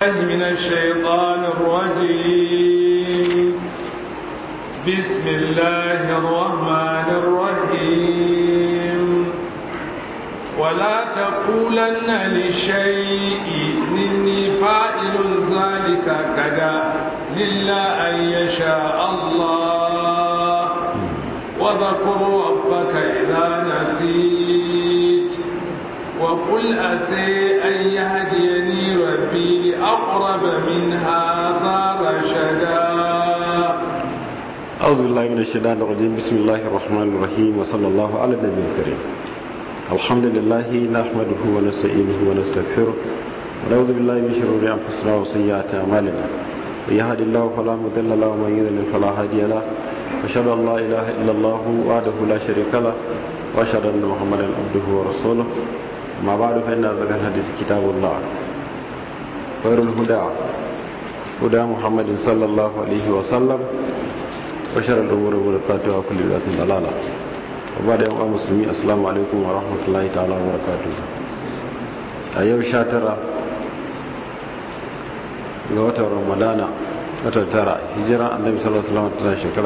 من الشيطان الرجيم بسم الله الرحمن الرحيم ولا تقولن لشيء إني فاعل ذلك كذا إلا أن يشاء الله وذكر ربك إذا نسيت وقل أسي أن يهديني ربي لأقرب من هذا رشدا أعوذ بالله من الشيطان الرجيم بسم الله الرحمن الرحيم وصلى الله على النبي الكريم الحمد لله نحمده ونستعينه ونستغفره ونعوذ بالله من شرور أنفسنا وسيئات أعمالنا من يهد الله فلا مضل له ومن يضلل فلا هادي له واشهد ان لا اله الا الله وحده لا شريك له واشهد ان محمدا عبده ورسوله ما بعد فان ازكى الحديث كتاب الله خير الهدى هدى محمد صلى الله عليه وسلم وشر الامور محدثاتها وكل بدعه ضلاله وبعد يوم المسلمين السلام عليكم ورحمه الله تعالى وبركاته a yau 19 ga watan ramadana watan tara hijiran annabi sallallahu alaihi wasallam tana shekara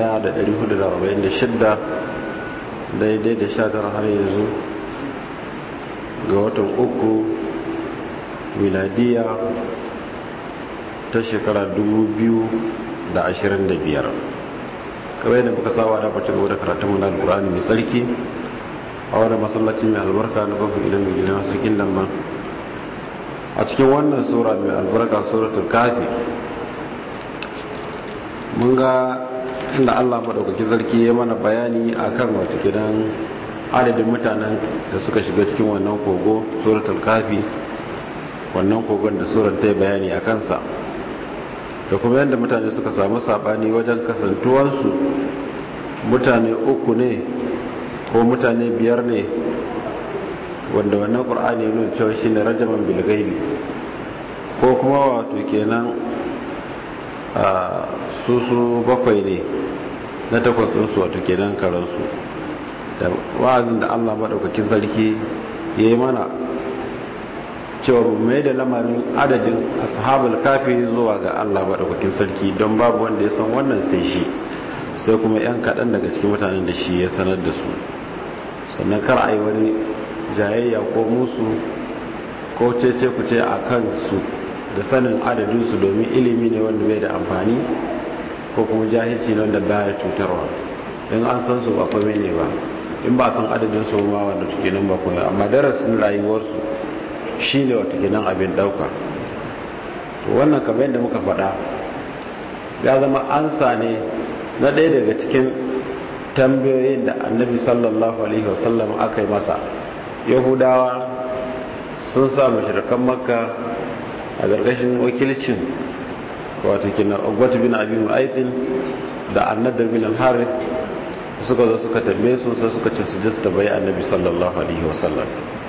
1446 daidai da 19 har yanzu ga watan uku miladiya ta shekara 2025 kawai yadda muka saba da bacin gaba da karatun mana alkur'ani mai tsarki a wadda masallaci mai albarka na kofin ilimin gina sarkin lamban a cikin wannan sura mai albarka suratul kafi mun ga inda Allah madaukakin sarki ya mana bayani akan wata gidan adadin mutanen da suka shiga cikin wannan kogo suratul kafi wannan kogon da surar ta bayani a kansa da kuma yadda mutane suka samu sabani wajen kasantuwarsu mutane uku ne ko mutane biyar ne wanda wannan ƙur'ani ya nuna cewa shine rajaman bilgaibi ko kuma wato kenan a su su bakwai ne na takwas ɗinsu wato kenan karansu da wa'azin da allah maɗaukakin sarki ya yi mana cewa mai da lamarin adadin ashabul kafi zuwa ga allah maɗaukakin sarki don babu wanda ya san wannan sai shi sai kuma 'yan kaɗan daga cikin mutanen da shi ya sanar da su sannan kar a yi wani jayayya ko musu ko cece ku ce a kansu da sanin adadinsu domin ilimi ne wanda bai da amfani ko kuma jahilci ne wanda baya cutarwa in an san su ba kome ne ba in ba san adadin su ma wanda tuke nan ba kome amma darasin rayuwarsu shi ne wata kenan abin dauka to wannan kamar yadda muka faɗa ya zama ansa ne na ɗaya daga cikin tambayoyin da annabi sallallahu alaihi wasallam aka yi masa yahudawa sun sa mashirkan makka a ƙarƙashin wakilcin wato kina ogwata bin abin aitin da annadar bin al-harith suka zo suka tambaye su sai suka ce su ji su tambayi annabi sallallahu alaihi wasallam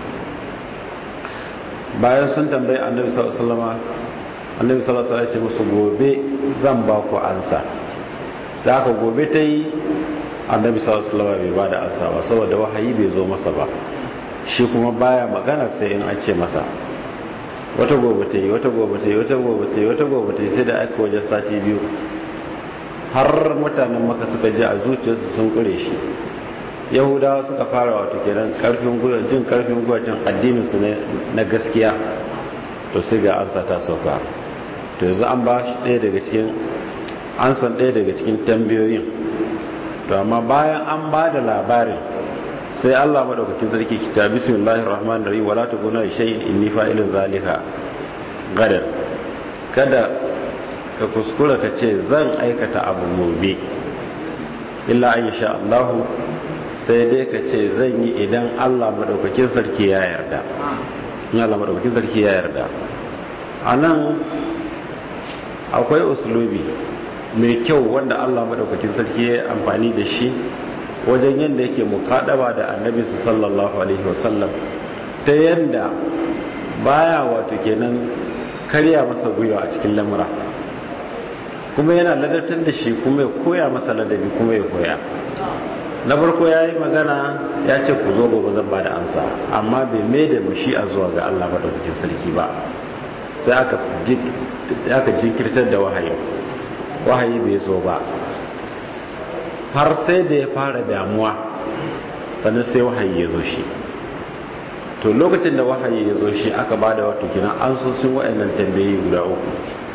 bayan sun tambayi annabi sallallahu alaihi wasallam annabi sallallahu alaihi wasallam ya ce musu gobe zan ba ku ansa da haka gobe ta yi annabi sallallahu alaihi wasallam bai ba da ansa ba saboda wahayi bai zo masa ba shi kuma baya magana sai in an ce masa wata gobe ta yi wata gobe ta yi wata gobe ta yi wata gobe ta yi sai da aka wajen sati biyu har mutanen maka suka ji a zuciyarsu sun kure shi yahudawa suka fara wato kenan karfin gwiwa jin karfin gwiwa jin addinin su na gaskiya to sai ga ansa ta sauka to yanzu an ba shi ɗaya daga cikin an san ɗaya daga cikin tambayoyin to amma bayan an ba da labarin sai Allah madaukakin sarki kita bismillahir rahmanir rahim wala taquna shay'in inni fa'ilun zalika gadar kada ka kuskura ka ce zan aikata abu gobe illa an sha Allah sai dai ka ce zan yi idan Allah madaukakin sarki ya yarda in Allah madaukakin sarki ya yarda anan akwai uslubi mai kyau wanda Allah madaukakin sarki ya amfani da shi wajen yadda yake mukaɗaba da annabi sallallahu alaihi wasallam ta yadda baya wato kenan karya masa gwiwa a cikin lamura kuma yana ladabtar da shi kuma ya koya masa ladabi kuma ya koya na farko ya yi magana ya ce ku zo gobe zan ba da ansa amma bai mai da mashi a zuwa ga Allah maɗaukakin sarki ba sai aka jinkirtar da wahayi wahayi bai zo ba har sai da ya fara damuwa sannan sai wahayi ya zo shi to lokacin da wahayi ya zo shi aka ba da wato kinan an so sun wa'annan tambayi guda uku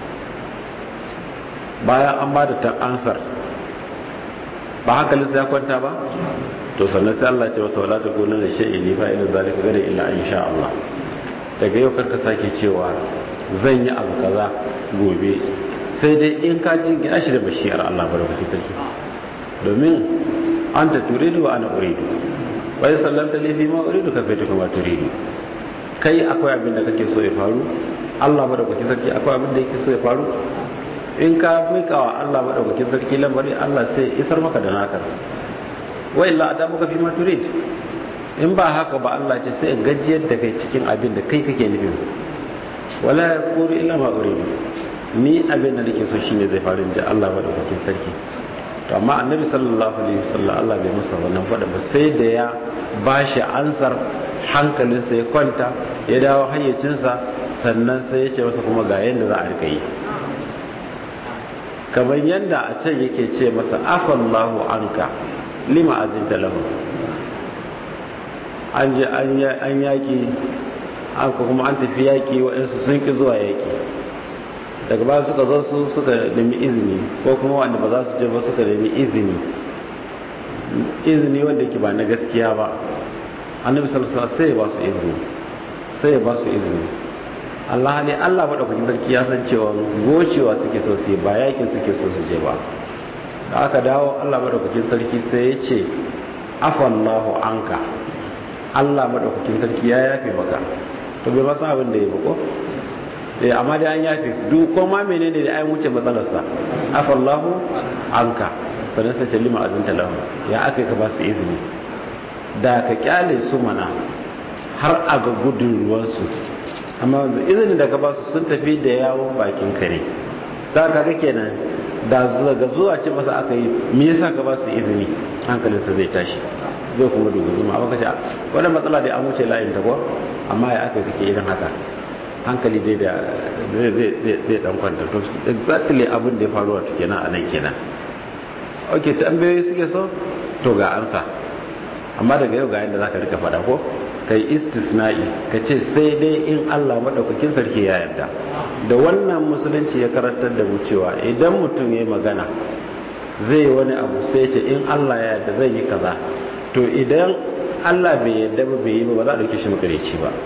bayan an ba da ta ansar ba hankalinsa ya kwanta ba to sannan sai Allah ce wasu wala ta gona da shi'i ne fa ila zalika gare illa insha Allah daga yau karka sake cewa zan yi abu kaza gobe sai dai in ka jingina shi da bashiyar Allah barkatu sarki domin an ta turidu wa ana uridu wai sallanta ne fi ma uridu ka fita kuma turidu kai akwai abin da kake so ya faru Allah madaukakin sarki akwai abin da yake so ya faru in ka mika wa Allah madaukakin sarki lamari Allah sai isar maka da naka wa illa ata maka fi ma turid in ba haka ba Allah ce sai gajiyar da kai cikin abin da kai kake nufi wala yaqulu illa ma uridu ni abin da nake so shine zai faru inji Allah madaukakin sarki to amma annabi sallallahu alaihi wasallam Allah bai masa wannan fada ba sai da ya bashi ansar hankalinsa ya kwanta ya dawo hayyacinsa sannan sai ya ce masa kuma ga yadda za a rika yi kamar yadda a can yake ce masa afallahu anka lima azinta lahu an je an yaki an kuma an tafi yaki waɗansu sun ki zuwa yaki daga baya suka zo su suka nemi izini ko kuma wanda ba za su je ba suka nemi izini izini wanda yake ba na gaskiya ba annabi sallallahu alaihi sai ya ba su izini sai ya ba su izini Allah ne Allah madaukakin sarki ya san cewa gocewa suke so su ba yakin suke so su je ba da aka dawo Allah madaukakin sarki sai ya ce afallahu anka Allah madaukakin sarki ya yafe maka to bai masa abin da ya bako eh amma dai an yafe duk ko ma menene da ayin wuce matsalarsa afallahu anka sannan sai ce lima azinta lahu ya aka ka ba su izini da ka kyale su mana har a ga gudun ruwansu amma yanzu izinin da ka ba su sun tafi da yawon bakin kare za ka ga kenan da daga zuwa ce masa aka yi me yasa ka ba su izini hankalinsa zai tashi zai kuma dubu zuma amma kace wannan matsala dai an wuce layin ta ko amma ya aka kake irin haka hankali dai da zai zai zai dan kwanta to exactly abin da ya faru wato kenan a nan kenan okay tambayoyi suke so to ga ansa amma daga yau ga yadda zaka rika fada ko kai istisna'i ka ce sai dai in Allah madaukakin sarki ya yarda da wannan musulunci ya karantar da mu cewa idan mutum ya magana zai wani abu sai ce in Allah ya yarda zai yi kaza to idan Allah bai yarda ba bai yi ba ba za a dauke shi makareci ba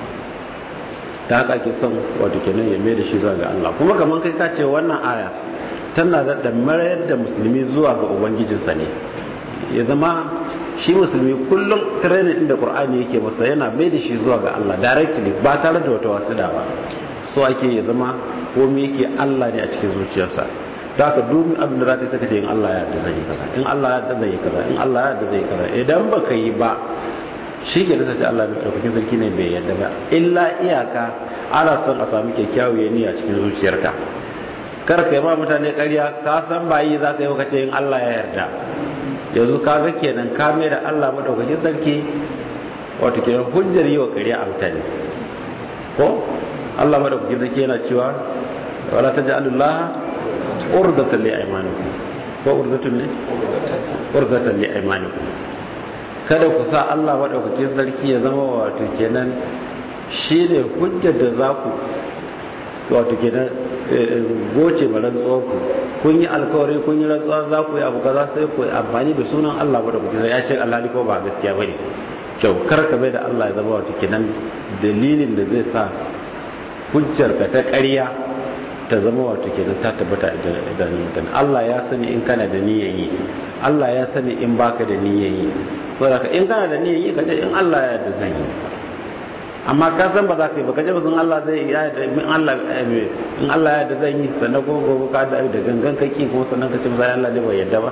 ta haka ake son wato kenan ya mai da shi zuwa ga Allah kuma kamar kai ka ce wannan aya tana da mayar da musulmi zuwa ga ubangijinsa ne ya zama shi musulmi kullum training inda qur'ani yake masa yana mai da shi zuwa ga Allah directly ba tare da wata wasida ba so ake ya zama komai yake Allah ne a cikin zuciyarsa da haka duk abin da zaka saka ce in Allah ya yarda zai yi kaza in Allah ya yarda zai yi kaza in Allah ya yarda zai yi kaza idan baka yi ba shi ke nasa ce Allah mai ɗaukakin sarki ne bai yarda ba illa iyaka ana son a samu kyakkyawar niyya cikin zuciyarka kar ka yi ma mutane ƙarya ka san ba yi za ka yi kace in Allah ya yarda yanzu ka ga kenan ka mai da Allah madaukakin sarki wato kenan hujjar yi wa ƙarya a mutane ko Allah madaukakin sarki yana cewa wala taj'alullah urdatan li aymanikum ko urdatun ne urdatan li aymanikum kada ku sa Allah madaukakin sarki ya zama wato kenan shine hujjar da za ku wato kenan goce ba rantsuwar ku kun yi alkawari kun yi rantsuwa za ku yi abu kaza sai ku amfani da sunan Allah ba da kuke ya ce Allah ko ba gaskiya bane kyau kar ka bai da Allah ya zama wato kenan dalilin da zai sa hujjar ka ta ƙarya ta zama wato kenan ta tabbata idan mutum Allah ya sani in kana da niyyar yi Allah ya sani in baka da niyyar yi saboda in kana da niyyar yi ka ce in Allah ya yarda zan yi amma ka san ba za ka yi ba ka ce ba sun Allah zai ya da in Allah in Allah ya da zan yi sannan ko gobe ka da da gangan kake kuma sannan ka ce ba Allah ne bai yadda ba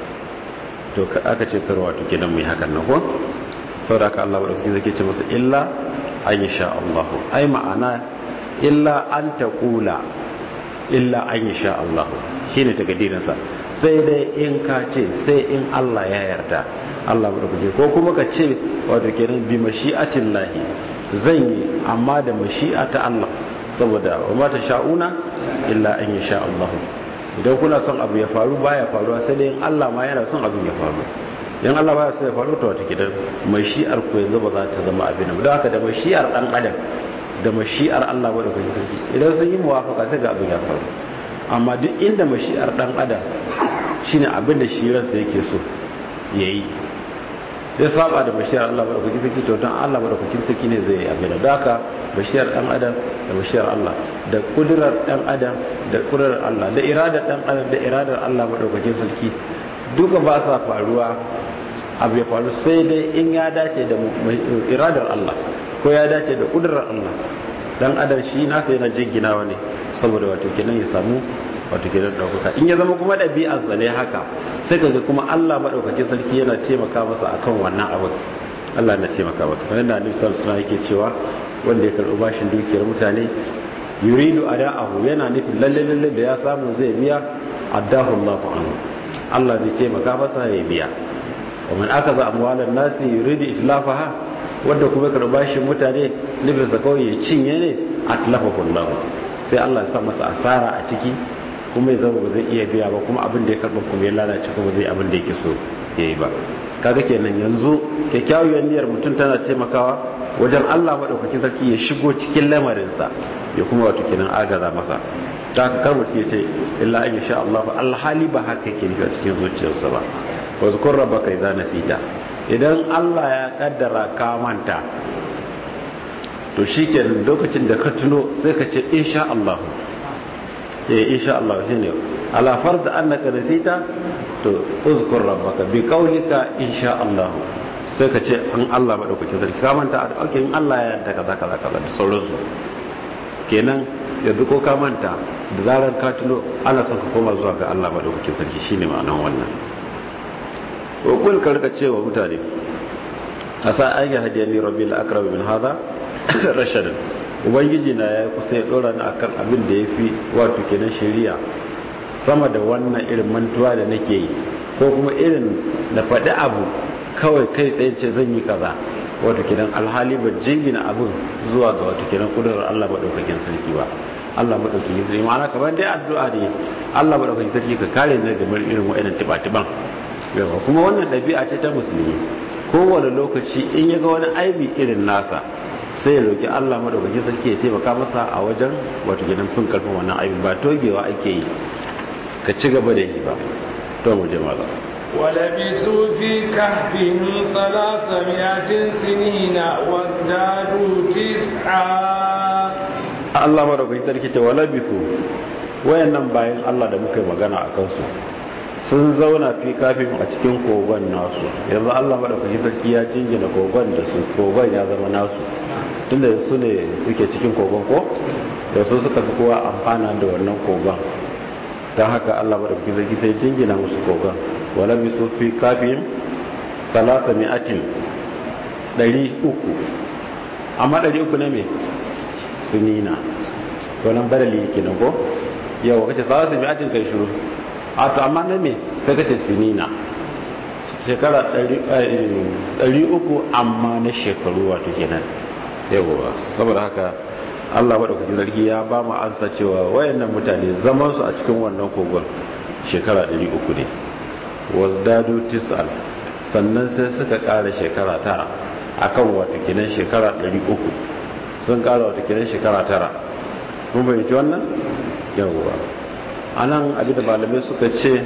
to aka ce karwa to kenan mu yi hakan nan ko saboda haka Allah wadda zai ce masa illa an sha Allah ai ma'ana illa an taqula illa an sha Allah shine takaddirin sa sai dai in ka ce sai in Allah ya yarda Allah wadda ko kuma ka ce wato kenan bi mashi'atillahi zan yi amma da mashi'a ta Allah saboda wa mata sha'una illa an yasha Allah idan kuna son abu ya faru baya faruwa sai dai in Allah ma yana son abin ya faru yan Allah baya so ya faru to wata kidan mashi'ar ku yanzu ba za ta zama abin ba don haka da mashi'ar dan adam da mashi'ar Allah ba da kuma sarki idan sun yi muwafaka sai ga abin ya faru amma duk inda mashi'ar dan adam shine abin da shi ransa yake so yayi ya saba da bashiyar Allah ba da kuki saki to dan Allah ba da kuki saki ne zai abin da haka bashiyar dan adam da bashiyar Allah da kudurar dan adam da kudurar Allah da iradar dan adam da iradar Allah ba da kuki sarki duka ba sa faruwa abu ya faru sai dai in ya dace da iradar Allah ko ya dace da kudurar Allah dan adam shi nasa yana jinginawa ne saboda wato kenan ya samu wato kenan daukaka in ya zama kuma ɗabi'arsa ne haka sai kaga kuma Allah madaukakin sarki yana taimaka masa akan wannan abin Allah na taimaka masa kamar yadda Annabi sallallahu alaihi wasallam yake cewa wanda ya karɓi bashin dukiyar mutane yuridu ada'ahu yana nufin lalle lalle da ya samu zai biya addahu Allahu anhu Allah zai taimaka masa ya biya wa man akaza amwalan nasi yuridu itlafaha wanda kuma karɓi bashin mutane nufinsa kawai ya cinye ne atlafahu Allah sai Allah ya sa masa asara a ciki kuma ya zama ba zai iya biya ba kuma abin da ya karɓa kuma ya lalace kuma zai abin da yake so ya yi ba kaga kenan yanzu kyakkyawar niyyar mutum tana taimakawa wajen Allah maɗaukakin sarki ya shigo cikin lamarinsa ya kuma wato kenan agaza masa ta haka kar mutum ya ce illa an sha Allah ba alhali ba haka yake nufi a cikin zuciyarsa ba wa zkur rabbaka idza nasita idan Allah ya kaddara ka manta to shikenan lokacin da ka tuno sai ka ce insha Allah eh insha Allah shine ala fard annaka nasita to uzkur rabbaka bi qawlika insha Allah sai ka ce an Allah madaukakin sarki ka manta a in Allah ya yarda kaza kaza kaza da sauransu kenan yanzu ko ka manta da zarar ka tuno ana son ka koma zuwa ga Allah madaukakin sarki shine ma'anar wannan ko kul ka rika cewa mutane asa an ya hadiyani rabbil akram min hada rashadan ubangiji na ya kusa ya dora ni akan abin da ya fi wato kenan shari'a sama da wannan irin mantuwa da nake yi ko kuma irin na faɗi abu kawai kai tsaye ce zan yi kaza wato kenan alhali ba jingina abin zuwa ga wato kenan kudurar Allah maɗaukakin sarki ba Allah maɗaukakin sarki ma'ana kamar dai addu'a ne Allah maɗaukakin sarki ka kare ni daga irin wa'annan tiba-tiban yawa kuma wannan ɗabi'a ce ta musulmi kowane lokaci in ya ga wani aibi irin nasa sai ya roki Allah madaukakin sarki ya taimaka masa a wajen wato gidan fin karfin wannan aibin ba togewa ake yi ka ci gaba da yi ba to mu je maza ولبثوا في كهفهم ثلاثمائة سنين وازدادوا تسعا Allah madaukakin sarki ta walabisu wayannan bayan Allah da muka yi magana a kansu sun zauna fi kafin a cikin kogon nasu yanzu Allah madaukakin sarki ya jingina kogon da su kogon ya zama nasu tunda su ne suke cikin kogon ko da su suka fi kowa amfana da wannan kogon ta haka Allah madaukakin sarki sai jingina musu kogon wala bi su fi kafin salata mi'atin ɗari uku amma ɗari uku ne me sunina wannan badali yake nan ko yawa kace salata mi'atin kai shiru a to amma na me sai kace sinina shekara 300 amma na shekaru wato kenan yawa saboda haka Allah madaukakin sarki ya ba mu ansa cewa wayannan mutane zaman su a cikin wannan kogon shekara 300 ne wasdadu tis'al sannan sai suka ƙara shekara tara akan wato kenan shekara 300 sun ƙara wato kenan shekara tara mun bayyana wannan yawa a nan abinda malamai suka ce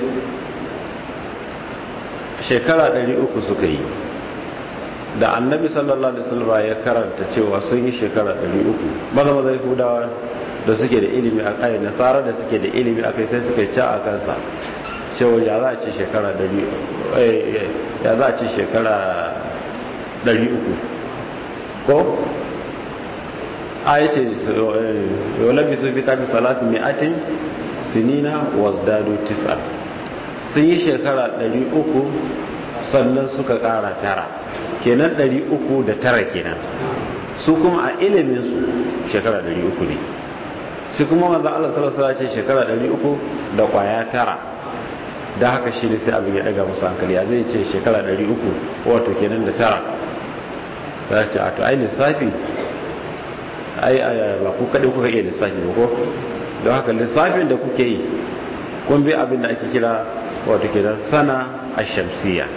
shekara 300 suka yi da annabi sallallahu alaihi wasallam ya karanta cewa sun yi shekara 300 maza maza yahudawa da suke da ilimi a kai nasara da suke da ilimi a kai sai suka ci a kansa cewa ya za a ce shekara 300 ya za a ce shekara 300 ko a yace yau labi su fi kafin salatu mi'atin sinina wasdadu tis'a sun yi shekara 300 sannan suka kara tara kenan 300 da tara kenan su kuma a ilimin su shekara 300 ne shi kuma manzo Allah sallallahu alaihi ce shekara 300 da kwaya tara da haka shi ne sai abin ya daga musu hankali ya zai ce shekara 300 wato kenan da tara za ce a to ai lissafi ai ba ku kaɗai kuka iya lissafi ba ko don haka lissafin da kuke yi kun bi abin da ake kira wato kenan sana a shamsiya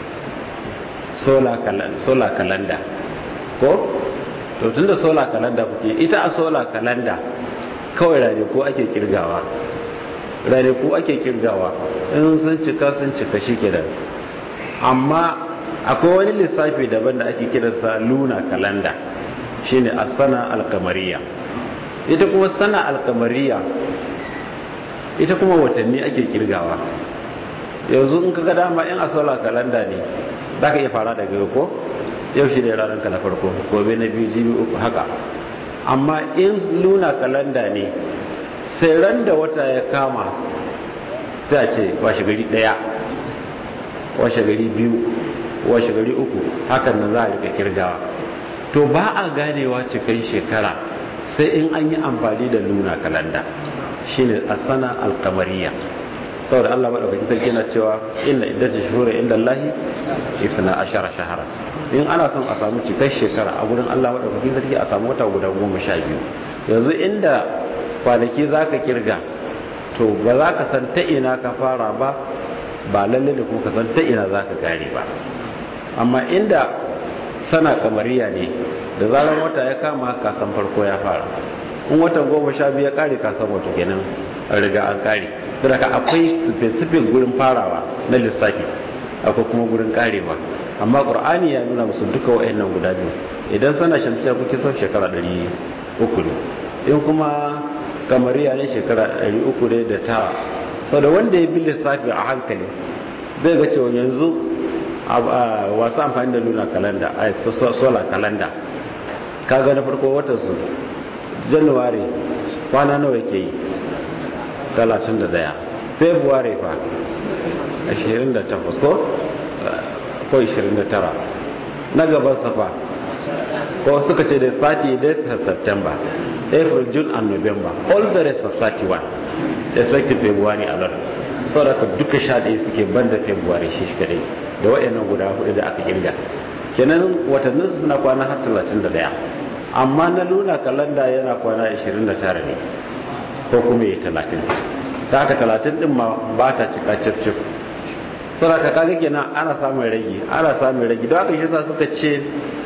sola kalanda ko to tun da sola kalanda kuke ita a sola kalanda kawai ranaku ake kirgawa ranaku ake kirgawa in sun cika sun cika shi kenan amma akwai wani lissafi daban da ake kiransa luna kalanda shine as-sana al-qamariyya ita kuma sana al-qamariyya ita kuma watanni ake kirgawa yanzu in kaga dama in a solar kalanda ne zaka iya fara daga ko yau shi ne ranar ka na farko gobe na biyu jibi uku haka amma in luna kalanda ne sai ran da wata ya kama sai a ce washe gari daya washe gari biyu washe gari uku hakan nan za a rika kirgawa to ba a ganewa cikin shekara sai in an yi amfani da luna kalanda shine asana alkamariya saboda Allah madaukakin sarki yana cewa inna iddatu shuhuri inda Allah ifna ashara shahara in ana son a samu cikar shekara a gurin Allah madaukakin sarki a samu wata guda goma sha biyu yanzu inda kwanaki zaka kirga to ba za ka san ta ina ka fara ba ba lalle da kuma ka san ta ina za ka kare ba amma inda sana kamariya ne da zarar wata ya kama kasan farko ya fara in watan goma sha biyu ya kare kasan wato kenan an riga an kare daga akwai specific gurin farawa na lissafi akwai kuma gurin karewa amma qur'ani ya nuna musu duka wayannan guda biyu idan sana shamsiya kuke son shekara 300 ne in kuma kamariya ne shekara 300 ne da ta sau da wanda ya bi lissafi a hankali zai ga cewa yanzu wasu amfani da luna kalanda a solar kalanda kaga na farko watan su januwari kwana nawa ke yi 31 february fa 28 ko ko 29 na gaban safa ko suka ce da 30 days of september april june and november all the rest of 31 expected february alone sau da duka sha ɗaya suke banda february shi shi kadai da waɗannan guda hudu da aka kirga kenan watannin su suna kwana har 31 amma na luna kalanda yana kwana 29 ne ko kuma yi 30 ta haka 30 din ma ba ta cika cif cif sau da kaga kenan ana samun ragi ana samun ragi don haka shi sa suka ce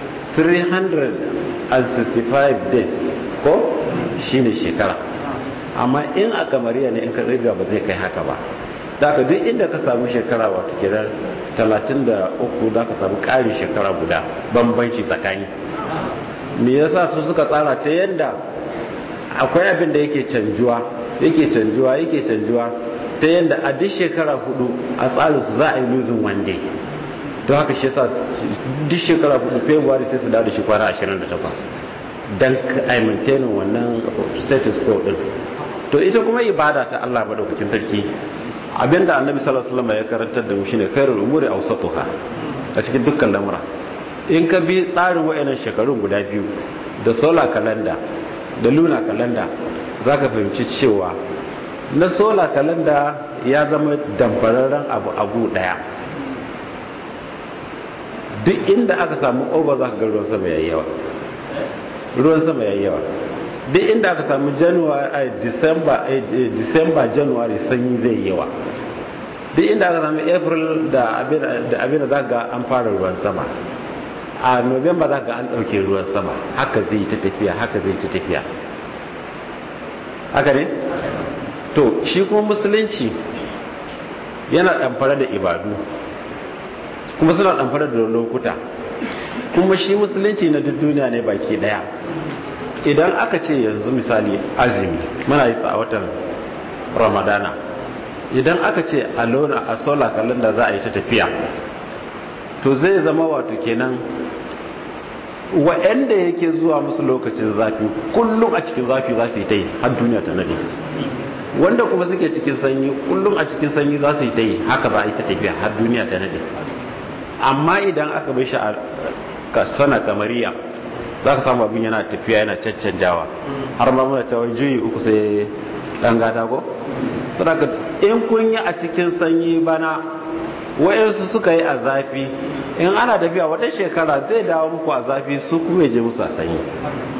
365 days ko shine shekara amma in a kamariya ne in ka riga ba zai kai haka ba da ka duk inda ka samu shekara wata kiran 33 da ka samu ƙarin shekara guda bambanci tsakani me yasa su suka tsara ta yadda akwai abin da yake canjuwa yake canjuwa yake canjuwa ta yadda a duk shekara hudu a tsarin su za a yi losing one day don haka shi yasa duk shekara hudu february sai su dawo da shi kwana 28 don a maintaining wannan status quo din to ita kuma ibada ta Allah madaukakin sarki abinda annabi sallallahu alaihi wasallam ya karantar da mu shine khairul umuri awsatuha a cikin dukkan lamura in ka bi tsarin wayannan shekarun guda biyu da solar calendar da lunar calendar zaka fahimci cewa na solar calendar ya zama damfararren abu abu daya duk inda aka samu over zaka ga ruwan sama yayi yawa ruwan sama yayi yawa duk inda aka samu january december december january sanyi zai yawa duk inda aka samu april da abin da za ga an fara ruwan sama a november za ga an ɗauke ruwan sama haka zai ta tafiya haka zai ta tafiya haka ne to shi kuma musulunci yana ɗamfara da ibadu kuma suna ɗamfara da lokuta kuma shi musulunci na duk duniya ne baki ɗaya idan aka ce yanzu misali azumi muna yi a watan ramadana idan aka ce a lona a solar calendar za a yi ta tafiya to zai zama wato kenan wa'anda yake zuwa musu lokacin zafi kullum a cikin zafi za su yi ta yi har duniya ta nade wanda kuma suke cikin sanyi kullum a cikin sanyi za su yi ta yi haka za a yi ta tafiya har duniya ta nade amma idan aka bai shi a sana kamariya za ka samu abin yana tafiya yana caccanjawa har ma muna cewa juyi uku sai dan gata ko saboda in kun yi a cikin sanyi bana wayansu suka yi a zafi in ana tafiya wata shekara zai dawo muku a zafi su kuma je musu a sanyi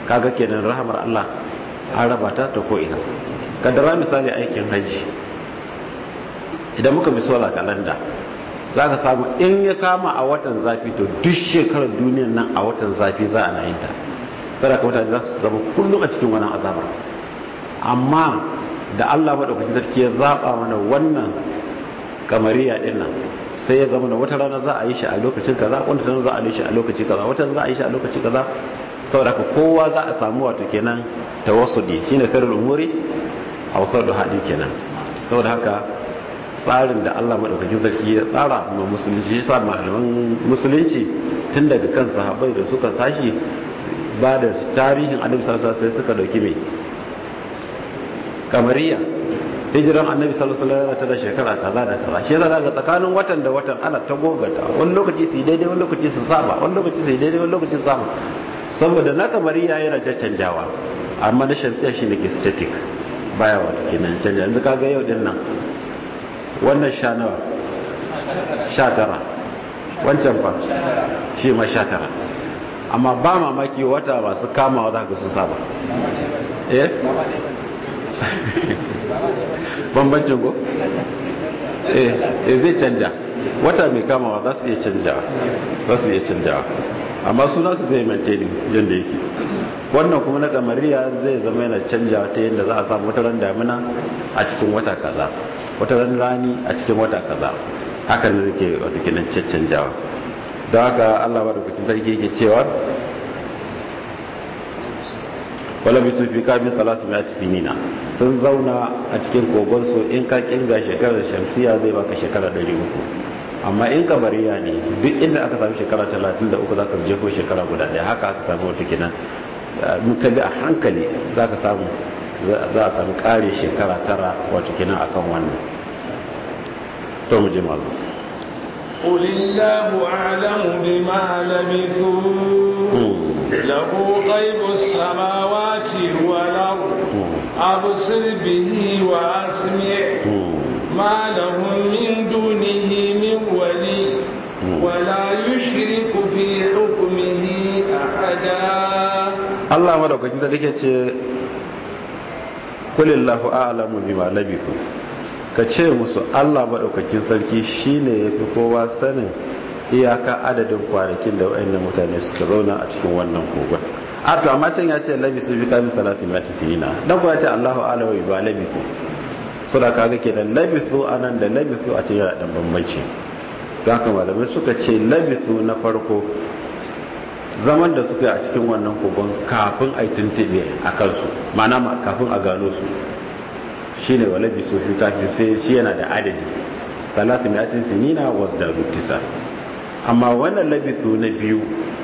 kaga kenan rahamar Allah an raba ta ta ko ina kaddara misali aikin haji idan muka bi solar kalanda za ka samu in ya kama a watan zafi to duk shekarar duniyan nan a watan zafi za a na yin ta kada ka mutane za su zama kullum a cikin wannan azabar amma da Allah maɗaukakin sarki ya zaɓa mana wannan kamariya ɗin nan sai ya zama da wata rana za a yi shi a lokacin kaza wata rana za a yi shi a lokaci kaza wata rana za a yi shi a lokaci kaza saboda ka kowa za a samu wato kenan tawassudi shine karul umuri a wasar da hadi kenan saboda haka tsarin da Allah madaukakin sarki ya tsara ma musulunci ya sa malaman musulunci tun daga kan sahabbai da suka sashi ba da tarihin annabi sallallahu alaihi wasallam sai suka dauki mai kamariya hijiran annabi sallallahu alaihi wasallam ta shekara kaza da kaza shi yasa ga tsakanin watan da watan ana ta gogata wani lokaci su daidai wani lokaci su saba wani lokaci su daidai wani lokaci su saba saboda na kamariya yana canjawa amma na shamsiya shi ne ke static baya wata kenan canja yanzu kaga yau din nan wannan sha nawa sha tara wancan fa shi ma sha tara amma ba mamaki wata masu kamawa za ka sun saba eh bambancin ko eh zai canja wata mai kamawa za su iya canjawa za su iya canjawa amma suna su zai maintain yadda yake wannan kuma na kamariya zai zama yana canjawa ta yadda za a samu wata ran damina a cikin wata kaza wata ran rani a cikin wata kaza hakan da zai wata kinan canjawa don haka allah ba da kucin sarki yake cewa wala bisu fi kamin talasu mai sinina sun zauna a cikin kogonsu in ka kinga shekarar shamsiya zai baka shekara 300 amma in kabariya ne duk inda aka samu shekara 33 za ka jefo shekara guda daya haka aka samu wata kenan in ka bi a hankali za ka samu za a samu kare shekara tara wata kenan akan wannan to mu je malu قل الله أعلم بما لبثوا له غيب السماوات والأرض أبصر به وأسمع ما لهم من دونه من ولي ولا يشرك في حكمه أحدا الله مدوكاkin da take ce kulillahu a'lamu bima labithu ka ce musu Allah madaukakin sarki shine yafi kowa sanin iyaka adadin kwanakin da wayannan mutane suka zauna a cikin wannan kogon a to amma can ya ce labisu bi kamin salatin mati sinina dan ko ya ce Allahu a'lamu bima labithu suna kaga kenan labisu anan da labisu a cikin dan bambanci don haka malamai suka ce labisu na farko zaman da suka yi a cikin wannan kogon kafin a yi tuntube a kansu mana kafin a gano su shi ne wa labisu fi kafin sai shi yana da adadi talatin yatin sinina wasu da rutisa amma wannan labisu na biyu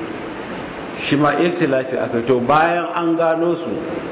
shi ma ikhtilafi aka to bayan an gano su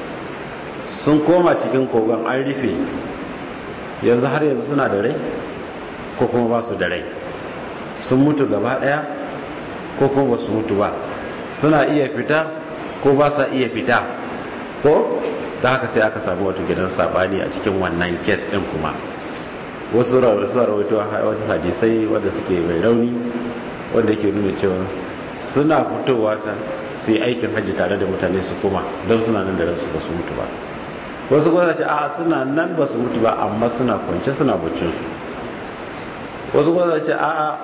sun koma cikin kogon an rufe yanzu har yanzu suna da rai ko kuma ba su da rai sun mutu gaba daya ko kuma ba su mutu ba suna iya fita ko ba sa iya fita ko da haka sai aka samu wata gidan sabani a cikin wannan kes din kuma wasu rawaito wata hadisai wanda suke mai rauni wanda yake nuna cewa suna fitowa ta su yi aikin hajji tare da mutane su kuma don suna nan da ransu ba su mutu ba wasu kuma ce a suna nan ba su mutu ba amma suna kwance suna baccinsu wasu kuma ce a a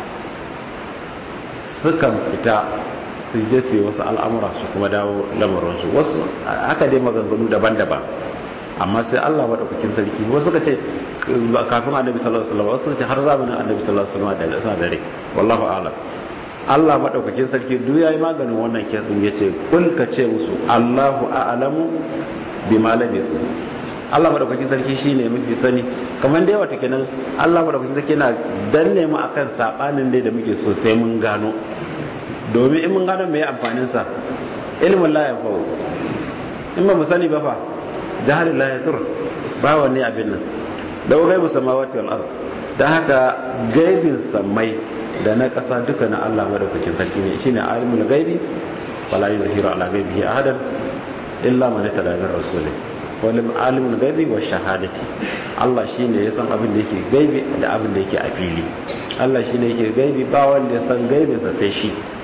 sukan fita su je su yi wasu al'amura su kuma dawo lamarinsu wasu haka dai maganganu daban-daban amma sai Allah maɗaukakin sarki wasu ka ce kafin annabi sallallahu alaihi wasallam wasu ka ce har zamanin annabi sallallahu alaihi wasallam da suna dare wallahu a'lam Allah maɗaukakin sarki duk yayi maganin wannan kesin yace kul ka ce musu Allahu a'lamu bima labithu Allah madaukakin sarki shine mafi sani kamar da yawa take nan Allah madaukakin sarki yana danne mu akan sabanin dai da muke so sai mun gano domin in mun gano me amfanin sa ilmin la yanfa'u in ba mu sani ba fa jahil la yatur ba wani abin nan da gaibu samawati wal ard dan haka gaibin samai da na kasa duka na Allah madaukakin sarki ne shine alimul gaibi wala yuzhiru ala gaibihi ahadan illa man tada min rasulih wani alimin gaibi wa shahadati Allah shi ne ya san abin da yake gaibi da abin da yake a fili Allah shi ne yake gaibi ba wanda ya san gaibinsa sai shi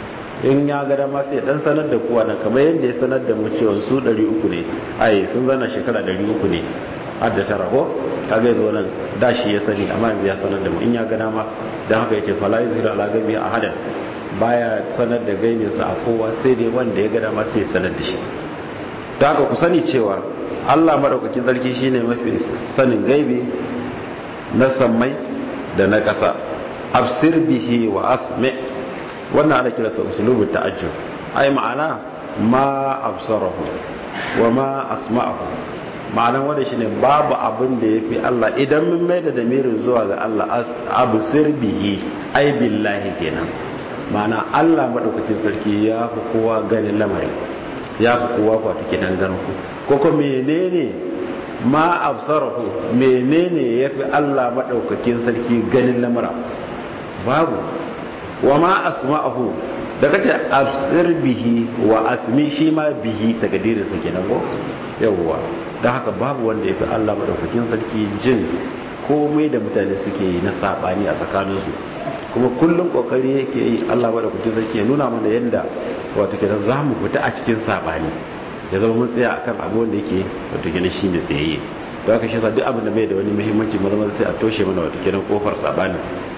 in ya ga dama sai dan sanar da kowa nan kamar yadda ya sanar da mu cewa su 300 ne ai sun zana shekara 300 ne har da tara ko kaga yazo nan da shi ya sani amma yanzu ya sanar da mu in ya ga dama dan haka yake fala yuzhiru ala gabi ahadan baya sanar da gaibinsa a kowa sai dai wanda ya ga dama sai ya sanar da shi da haka ku sani cewa Allah madaukakin sarki shine mafi sanin gaibi na sammai da na ƙasa absir bihi wa asmi wannan ana kira sa usulubu ta'ajjub ai ma'ana ma absarahu wa ma asma'ahu ma'anan wanda shine babu abin da yafi Allah idan mun mai da damirin zuwa ga Allah absir bihi ai billahi kenan ma'ana Allah madaukakin sarki ya fi kowa ganin lamari ya fi kowa kwata kenan ganin ku ko ko menene ma absarahu menene yafi Allah madaukakin sarki ganin lamara babu wa ma asma'ahu da kace absir bihi wa asmi shi ma bihi daga dirin sa kenan ko yawwa dan haka babu wanda yafi Allah madaukakin sarki jin komai da mutane suke yi na sabani a tsakaninsu kuma kullum kokari yake yi Allah madaukakin sarki ya nuna mana yadda wato kenan za mu fita a cikin sabani ya zama mun tsaya akan abu wanda yake wato kenan shine tsayayye don haka shi yasa duk abin da bai da wani muhimmanci maza maza sai a toshe mana wato kenan kofar sabani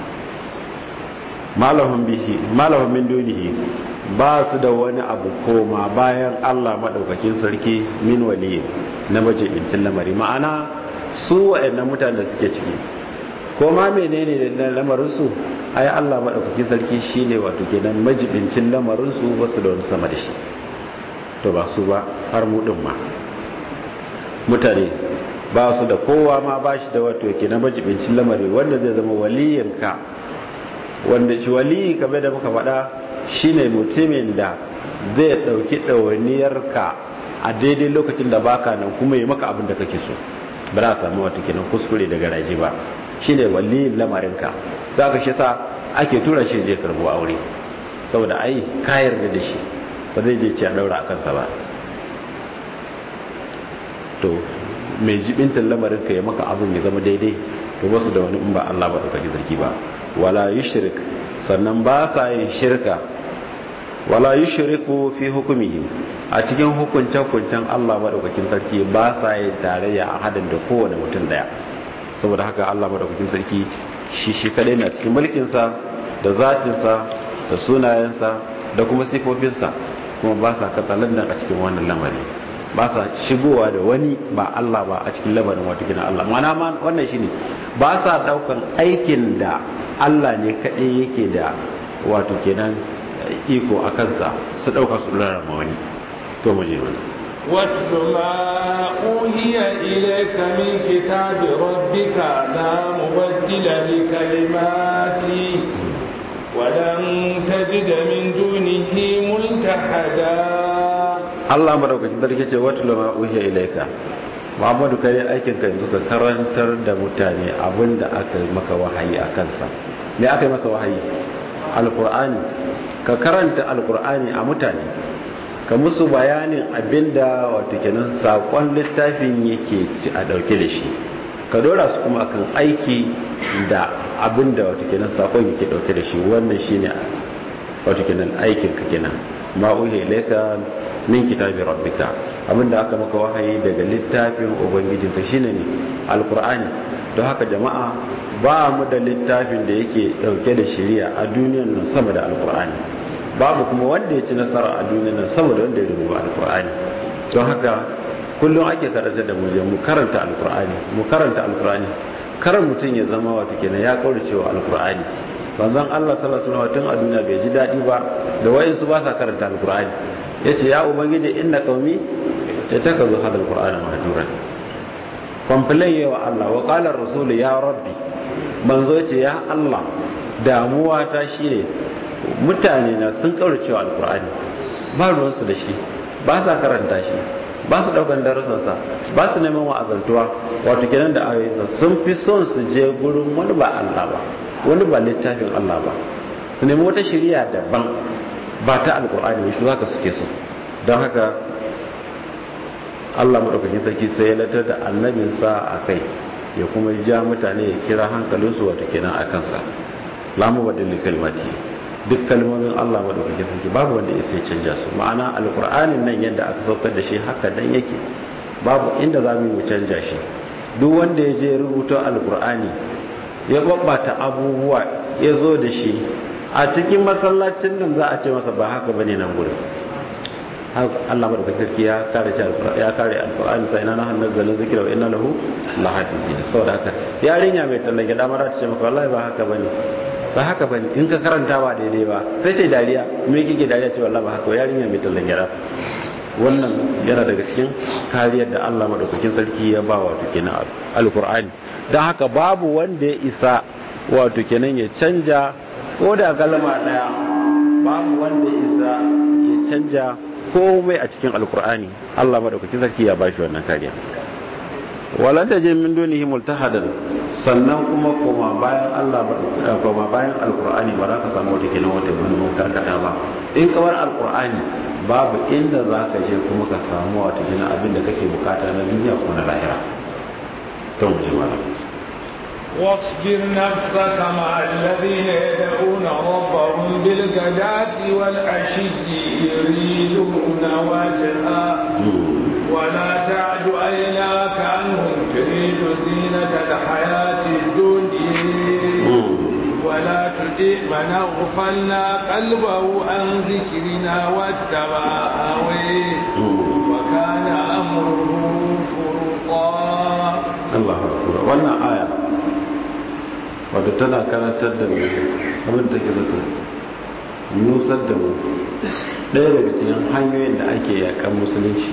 malahum bihi malahum min dunihi ba su da wani abu koma bayan Allah madaukakin sarki min wali na majibincin lamari ma'ana su wa'annan mutanen da suke ciki ko ma menene da lamarin su ai Allah madaukakin sarki shine wato kenan majibincin lamarin su ba su da wani sama da shi to ba su ba har mu din ma mutane ba su da kowa ma ba shi da wato kenan majibincin lamari wanda zai zama waliyinka wanda shi waliyi kamar da muka faɗa shine mutumin da zai ɗauki ɗawainiyarka a daidai lokacin da baka nan kuma yi maka abin da kake so ba za a samu wata kenan kuskure daga raji ba shine waliyin lamarinka za ka shi sa ake tura shi je karbo aure saboda ai ka yarda da shi ba zai je ci a daura a kansa ba to mai jibintan lamarinka ya maka abin ya zama daidai to basu da wani in ba Allah ba ɗaukaki zarki ba wala yushrik sannan ba sa yin shirka wala yushriku fi hukumihi a cikin hukunce hukuncen Allah madaukakin sarki ba sa yin tarayya a hadin da kowane mutum daya saboda haka Allah madaukakin sarki shi shi kadai na cikin mulkin sa da zatin sa da sunayensa da kuma sifofinsa kuma ba sa katsalandan a cikin wannan lamari ba sa shigowa da wani ba Allah ba a cikin lamarin wato gina Allah mana ma wannan shine ba sa daukan aikin da Allah ne kaɗai yake da wato kenan iko a kansa su ɗauka su rarrama wani to mu je wani واتل ما أوهي إليك من كتاب ربك لا مبدل لكلماته ولن تجد من دونه ملتحدا Allah madaukakin sarki ce wata lama uhiya ilaika Muhammadu kai aikin ka yanzu ka karantar da mutane abinda aka yi maka wahayi a kansa me aka yi masa wahayi alqur'ani ka karanta alqur'ani a mutane ka musu bayanin abinda wato kenan sakon littafin yake ci a dauke da shi ka dora su kuma akan aiki da abinda wato kenan sakon yake dauke da shi wannan shine wato kenan aikin ka kenan ma uhiya ilaika min kitabi rabbika abinda aka maka wahayi daga littafin ubangijinka shine ne alqur'ani don haka jama'a ba mu da littafin da yake dauke da shari'a a duniyar nan sama da alqur'ani babu kuma wanda ya ci nasara a duniyar nan sama da wanda ya rubuta alqur'ani don haka kullum ake karanta da mu mu karanta alqur'ani mu karanta alqur'ani kar mutum ya zama wato kenan ya kaurace wa alqur'ani banzan Allah sallallahu alaihi wasallam tun a duniya bai ji dadi ba da wayansu ba sa karanta alqur'ani yace ya ubangiji inna qaumi tatakazu hadha alqur'ana mahjuran complain wa Allah wa qala ar-rasul ya rabbi manzo yace ya Allah damuwa ta shine mutane na sun kaurace wa alqur'ani ba ruwan su da shi ba sa karanta shi ba su daukan darasan sa ba su neman wa'azantuwa wato kenan da ayoyinsa sun fi son su je gurin wani ba Allah ba wani ba littafin Allah ba su nemi wata shari'a daban ba ta alkur'ani shi zaka suke so don haka Allah madaukakin sarki sai ya latar da annabinsa a kai ya kuma ja mutane ya kira hankalinsu wata kenan a kansa lamu wadda kalmati duk kalmomin Allah madaukakin sarki babu wanda ya sai canja su ma'ana alqur'anin nan yadda aka saukar da shi haka dan yake babu inda za mu yi canja shi duk wanda ya je rubuta alqur'ani ya babbata abubuwa ya zo da shi a cikin masallacin nan za a ce masa ba haka bane nan gurin Allah madaukakin sarki ya kare shi ya kare alqur'ani sai na nahnu nazzalna zikra wa inna lahu lahafizin saboda haka yarinya mai tallage da mara ta ce maka wallahi ba haka bane ba haka bane in ka karanta ba daidai ba sai sai dariya me kike dariya ce wallahi ba haka yarinya mai tallage da wannan yana daga cikin kariyar da Allah madaukakin sarki ya ba wato kenan alqur'ani dan haka babu wanda ya isa wato kenan ya canja ko da kalma daya babu wanda ya isa ya canja komai a cikin alkur'ani Allah madaukakin sarki ya bashi wannan kariya walan ta je min dunihi multahadan sannan kuma koma bayan Allah koma bayan alkur'ani ba za ka samu wata kenan wata mun karkata ba in ka bar alkur'ani babu inda za ka je kuma ka samu wata kenan abin da kake bukata na duniya ko na lahira to mu ji malam واصبر نفسك مع الذين يدعون ربهم بالغداة والعشي يريدون وجهه ولا تعد عيناك عنهم تريد زينة الحياة الدنيا ولا تطع من اغفلنا قلبه عن ذكرنا واتبع هويه وكان امره فرطا الله اكبر wannan aya wato tana karantar da mu abin da ke zata nusar da mu ɗaya daga cikin hanyoyin da ake yakan musulunci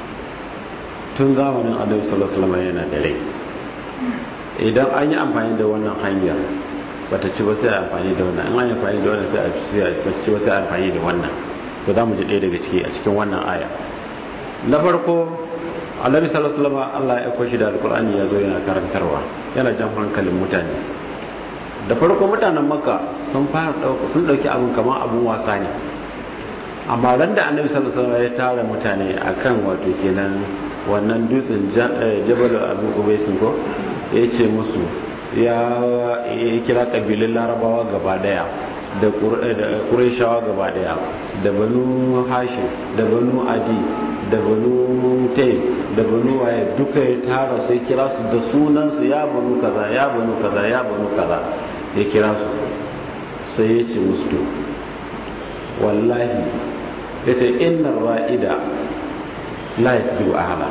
tun zamanin annabi sallallahu alaihi wasallam yana da rai idan an yi amfani da wannan hanyar bata ci ba sai a amfani da wannan an yi amfani da wannan sai a ci ba sai a amfani da wannan to za mu ji ɗaya daga ciki a cikin wannan aya na farko annabi sallallahu alaihi wasallam Allah ya kwashi da alqur'ani ya zo yana karantarwa yana jan hankalin mutane da farko mutanen makka sun fara dauka sun dauki abun kamar abun wasa ne amma ran da annabi sallallahu alaihi wasallam ya tara mutane akan wato kenan wannan dutsen jabal abu ubaisin ko ya ce musu ya kira kabilun larabawa gaba daya da ƙureshawa gaba daya da banu hashim da banu adi da banu tai da banu waye duka ya tara sai kira su da sunansu ya banu kaza ya banu kaza ya banu kaza ya kira su sai ya ce musu wallahi ya ce innar ra'ida la yakzibu ahla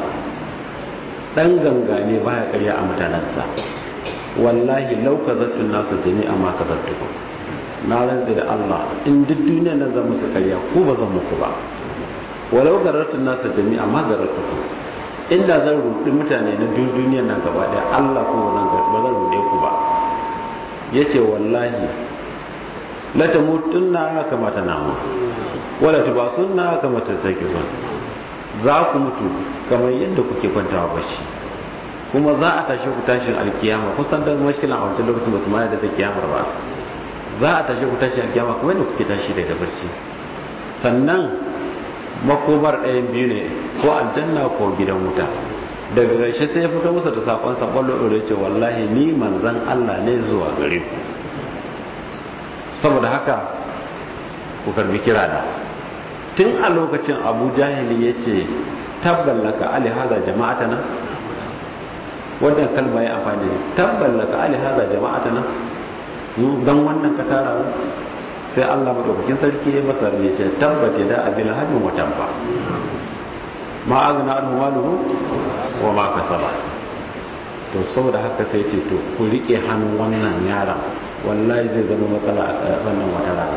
dan gangane baya karya a mutanensa wallahi lau kazattun nasu jami'a ma kazattukum na rantsi da Allah in duk duniyar nan zan musu karya ko ba zan muku ba walau garartun nasa jami'a ma garartukum inda zan rudi mutane na duk duniyar nan gaba daya Allah ko ba zan ba zan rude ku ba yace wallahi la tamutunna kama tanamu wala tubasunna kama tasakizun za ku mutu kamar yadda kuke kwantawa bacci kuma za a tashi ku tashin alkiyama kusan da mashkilan a wancan lokacin ba su ma da kiyamar ba za a tashi ku tashin alkiyama kuma yadda kuke tashi daga barci sannan makomar ɗayan biyu ne ko aljanna ko gidan wuta daga ƙarshe sai ya fito musu da sakon sakon lolo ce wallahi ni manzan Allah ne zuwa gare ku saboda haka ku karbi kira da tun a lokacin abu jahili ya ce tabballaka ali hada jama'atana wannan kalma ya amfani da tabballaka ali hada jama'atana don wannan ka tara mu sai Allah madaukakin sarki ya masa ya ce tabbata da abil hadin wa tabba ma agna anhu maluhu wa ma kasaba to saboda haka sai ce to ku rike hannun wannan yaron wallahi zai zama matsala a sannan wata rana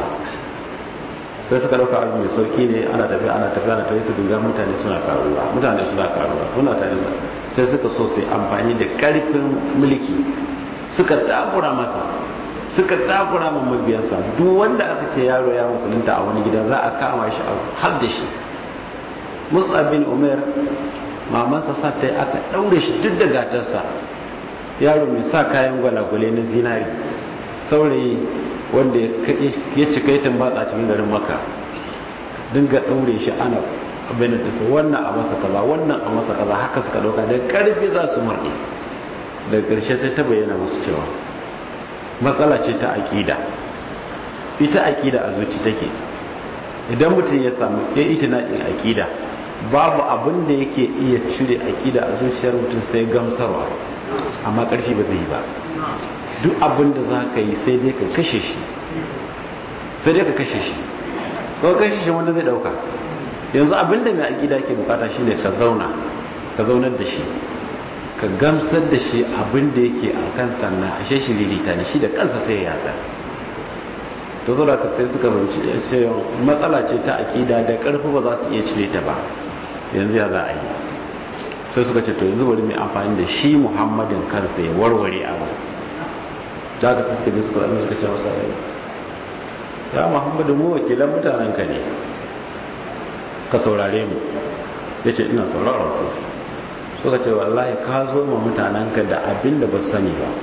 sai suka dauka abu mai sauki ne ana tafiya ana tafiya ana tafiya su duga mutane suna karuwa mutane suna karuwa suna tare sai suka so su amfani da karfin mulki suka takura masa suka takura ma mabiyansa duk wanda aka ce yaro ya musulunta a wani gida za a kama shi a har da shi mus'ab bin umar mamansa sa ta aka daure shi duk da gatarsa yaro mai sa kayan gwalagwale na zinari saurayi wanda ya cika yi tambatsa cikin garin maka dinga ɗaure shi ana abin da su wannan a masa kaza wannan a masa kaza haka suka ɗauka da ƙarfi za su murɗe daga ƙarshe sai ta bayyana musu cewa matsala ce ta aƙida ita aqida a zuci take idan mutum ya samu ya itina din aqida babu abin da yake iya cire aqida a zuciyar mutum sai gamsarwa amma karfi ba zai yi ba duk abin da za ka yi sai dai ka kashe shi sai dai ka kashe shi ko kashe shi wanda zai dauka yanzu abin da mai aqida ke bukata shine ka zauna ka zaunar da shi ka gamsar da shi abin da yake a kan sannan ashe shi lilita ne shi da kansa sai ya yada to zo da ka sai suka fahimci cewa matsala ce ta aƙida da ƙarfi ba za su iya cire ta ba yanzu ya za a yi sai suka ce to yanzu bari mai amfani da shi muhammadin kansa ya warware abu da ka suka je suka zama suka ce masa ya muhammadu mu wakilan mutanen ka ne ka saurare mu ya ce ina sauraron ku suka ce wallahi ka zo ma mutanenka da abin da ba su sani ba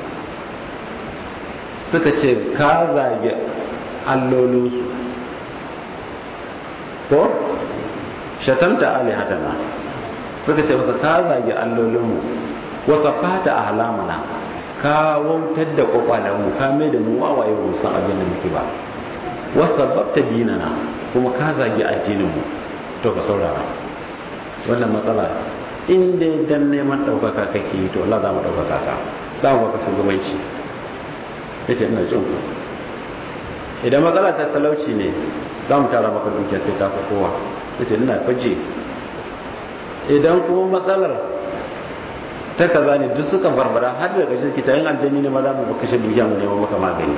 suka ce ka zage allolinsu ko shatanta alihatana suka ce masa ka zage allolinmu wasa fata a halamana ka wautar da kwakwalenmu ka mai da mu wawaye ba san abin da muke ba wasa babta dinana kuma ka zage addininmu to ka saurara wannan matsala in dai dan neman ɗaukaka kake yi to Allah za mu ɗaukaka ka za mu baka shugabanci ya ce ina jin ku idan matsala ta talauci ne za mu tara maka dukiya sai ta fi kowa ya ce ina faje idan kuma matsalar ta kaza ne duk suka barbara har da ƙarshe kita yin aljani ne ma za mu kashe dukiya mu neman maka magani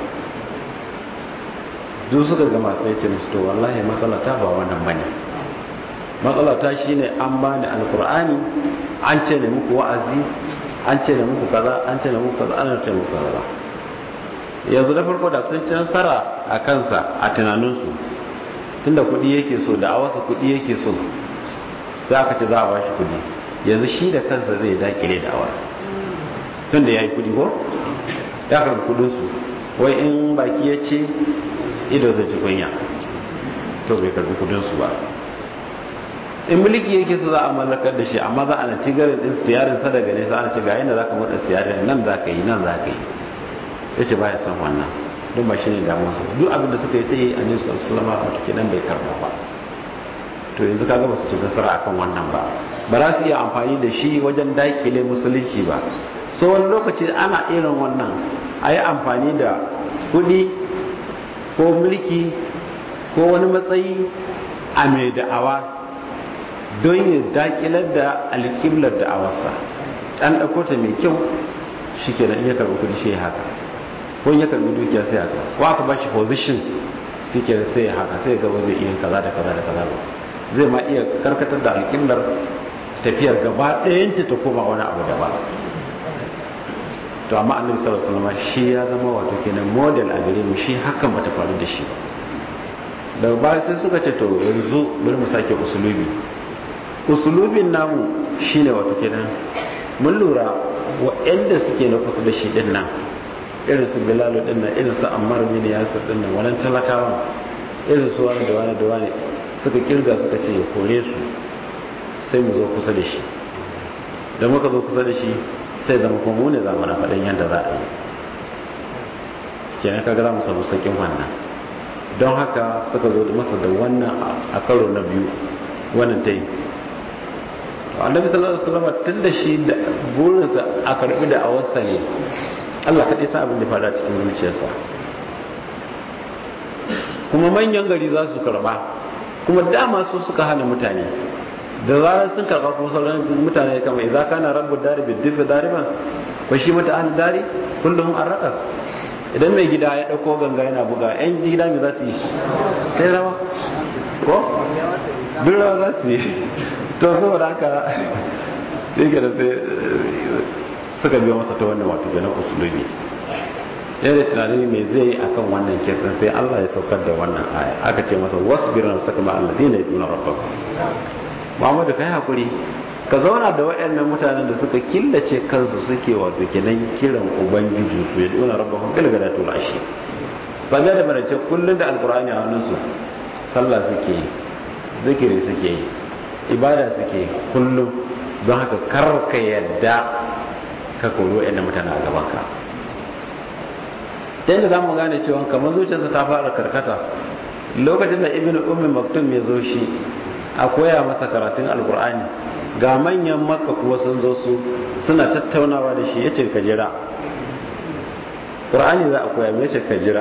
duk suka gama sai ce musu to wallahi matsala ta ba wannan bane matsala ta shine an bani alkur'ani an ce ne muku wa'azi an ce ne muku kaza an ce ne muku kaza an ce muku kaza yanzu da farko da sun ci nasara a kansa a tunaninsu tunda kuɗi yake so da a wasu kuɗi yake so sai aka ce za a bashi kuɗi yanzu shi da kansa zai dakile da awar tunda ya yi kuɗi ko ya karbi kuɗinsu wai in baki ya ce ido zai ci kunya to bai karbi kuɗinsu ba in mulki yake so za a mallakar da shi amma za a na tigarin din siyarin sa daga nesa ana ce ga yadda za ka murda siyarin nan za ka yi nan za ka yi ya ce ba ya son wannan don ba shi ne damuwarsa duk abin da suka yi ta yi a nisa sulama a wata kenan bai karba ba to yanzu ka gaba su ci nasara akan wannan ba ba za su iya amfani da shi wajen dakile musulunci ba so wani lokaci ana irin wannan a yi amfani da kuɗi ko mulki ko wani matsayi a mai da'awa don ya dakilar da alƙiblar da awarsa an ɗauko ta mai kyau shi ke iya karɓi kudi shi haka ko ya karɓi dukiya sai haka ko aka ba shi position shi ke sai haka sai gaba zai iya kaza da kaza da kaza ba zai ma iya karkatar da alƙiblar tafiyar gaba ɗayanta ta koma wani abu daban to amma annabi sallallahu alaihi wasallam shi ya zama wato kenan model a gare mu shi hakan bata faru da shi ba daga baya sai suka ce to yanzu bari mu sake usulubi usulubin namu shine wato kenan mun lura waɗanda suke na kusa da shi din nan irin su bilalu din nan irin su ammar bin yasir din nan wannan talakawan irin su wani da wani da wani suka kirga suka ce ya kore su sai mu zo kusa da shi da muka zo kusa da shi sai zama kuma mu ne za mu na faɗin yadda za a yi kenan kaga za mu samu sakin wannan don haka suka zo masa da wannan a karo na biyu wannan ta yi annabi sallallahu alaihi wasallam tun da shi da burinsa a karbi da awarsa ne Allah kaɗai sa abin da fara cikin zuciyarsa kuma manyan gari za su karba kuma dama su suka hana mutane da zarar sun karba kuma sauran mutane kama idza kana rabbu dari bi dibi dariban ko shi mata an dari kullum an rakas idan mai gida ya dauko ganga yana buga yan gida me za su yi sai rawa ko duk rawa za su yi to saboda haka yake da sai suka biyo masa ta wannan wato ganin usulubi yana tunanin me zai yi akan wannan kirkin sai Allah ya saukar da wannan aya aka ce masa wasbir na saka ma alladina yaduna rabbaka Muhammadu kai hakuri ka zauna da waɗannan mutanen da suka killace kansu suke wato kenan kiran ubangiji su ya duna rabbahum bil gadatu wal ashi sabiya da barace kullun da alqur'ani a hannunsu sallah suke yi zikiri suke yi ibada suke kullum don haka karka yadda ka koro yadda mutane a gabanka ta yadda za mu gane cewa kamar zuciyarsa ta fara karkata lokacin da ibn ummi maktum ya zo shi a koya masa karatun alkur'ani ga manyan makka kuwa sun zo su suna tattaunawa da shi yace ka jira qur'ani za a koya mai yace ka jira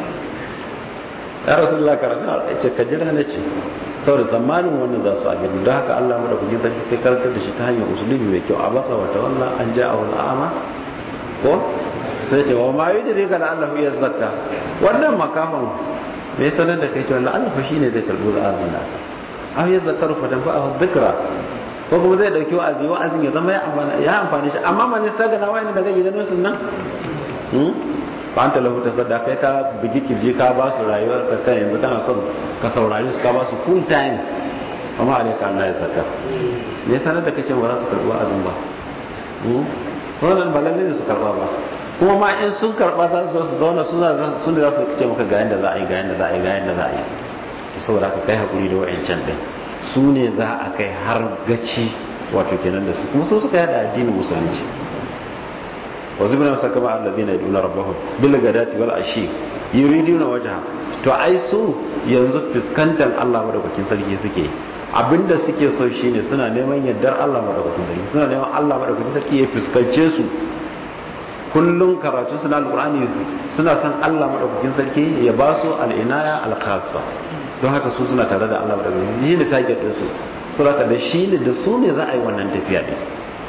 ya rasulullah karatun yace ka jira na ce saboda tsammanin wannan za su abin don haka Allah mada kuke sarki sai karantar da shi ta hanyar usulubi mai kyau a basa wata wannan an ja a wani ama ko sai ce wa ma yi dire ga Allah ya zakka wannan makafan me sanar da kai cewa Allah fa shine zai karbi wa'azin da aw ya zakaru fa dan fa'a dhikra ko kuma zai dauki wa'azi wa'azin ya zama ya amfana ya amfane shi amma man sai ga nawa ne daga gidan sun nan hmm ba anta lahu tasadda kai ka bigi kirji ka ba su rayuwar ka kai yanzu kana son ka saurari su ka ba su full time amma alaika Allah ya zaka me sanar da kake ba za su karbi wa'azin ba hmm wannan ba lalle su karba ba kuma ma in sun karba za su su zauna suna sun da za su ce maka ga yanda za a yi ga yanda za a yi ga yanda za a yi to saboda ka kai hakuri da wa'ancan din su ne za a kai har gaci wato kenan da su kuma su suka yada addinin musulunci wa zubna sakama alladhina yaduna rabbahum bil gadati wal ashi yuriduna wajha to ai su yanzu fuskantar Allah madaukakin sarki suke abinda suke so shine suna neman yardar Allah madaukakin sarki suna neman Allah madaukakin sarki ya fuskance su kullum karatu suna alqur'ani suna son Allah madaukakin sarki ya ba su al'inaya al-khassa don haka su suna tare da Allah madaukakin shi ne target din su saboda da shi ne da su ne za a yi wannan tafiya din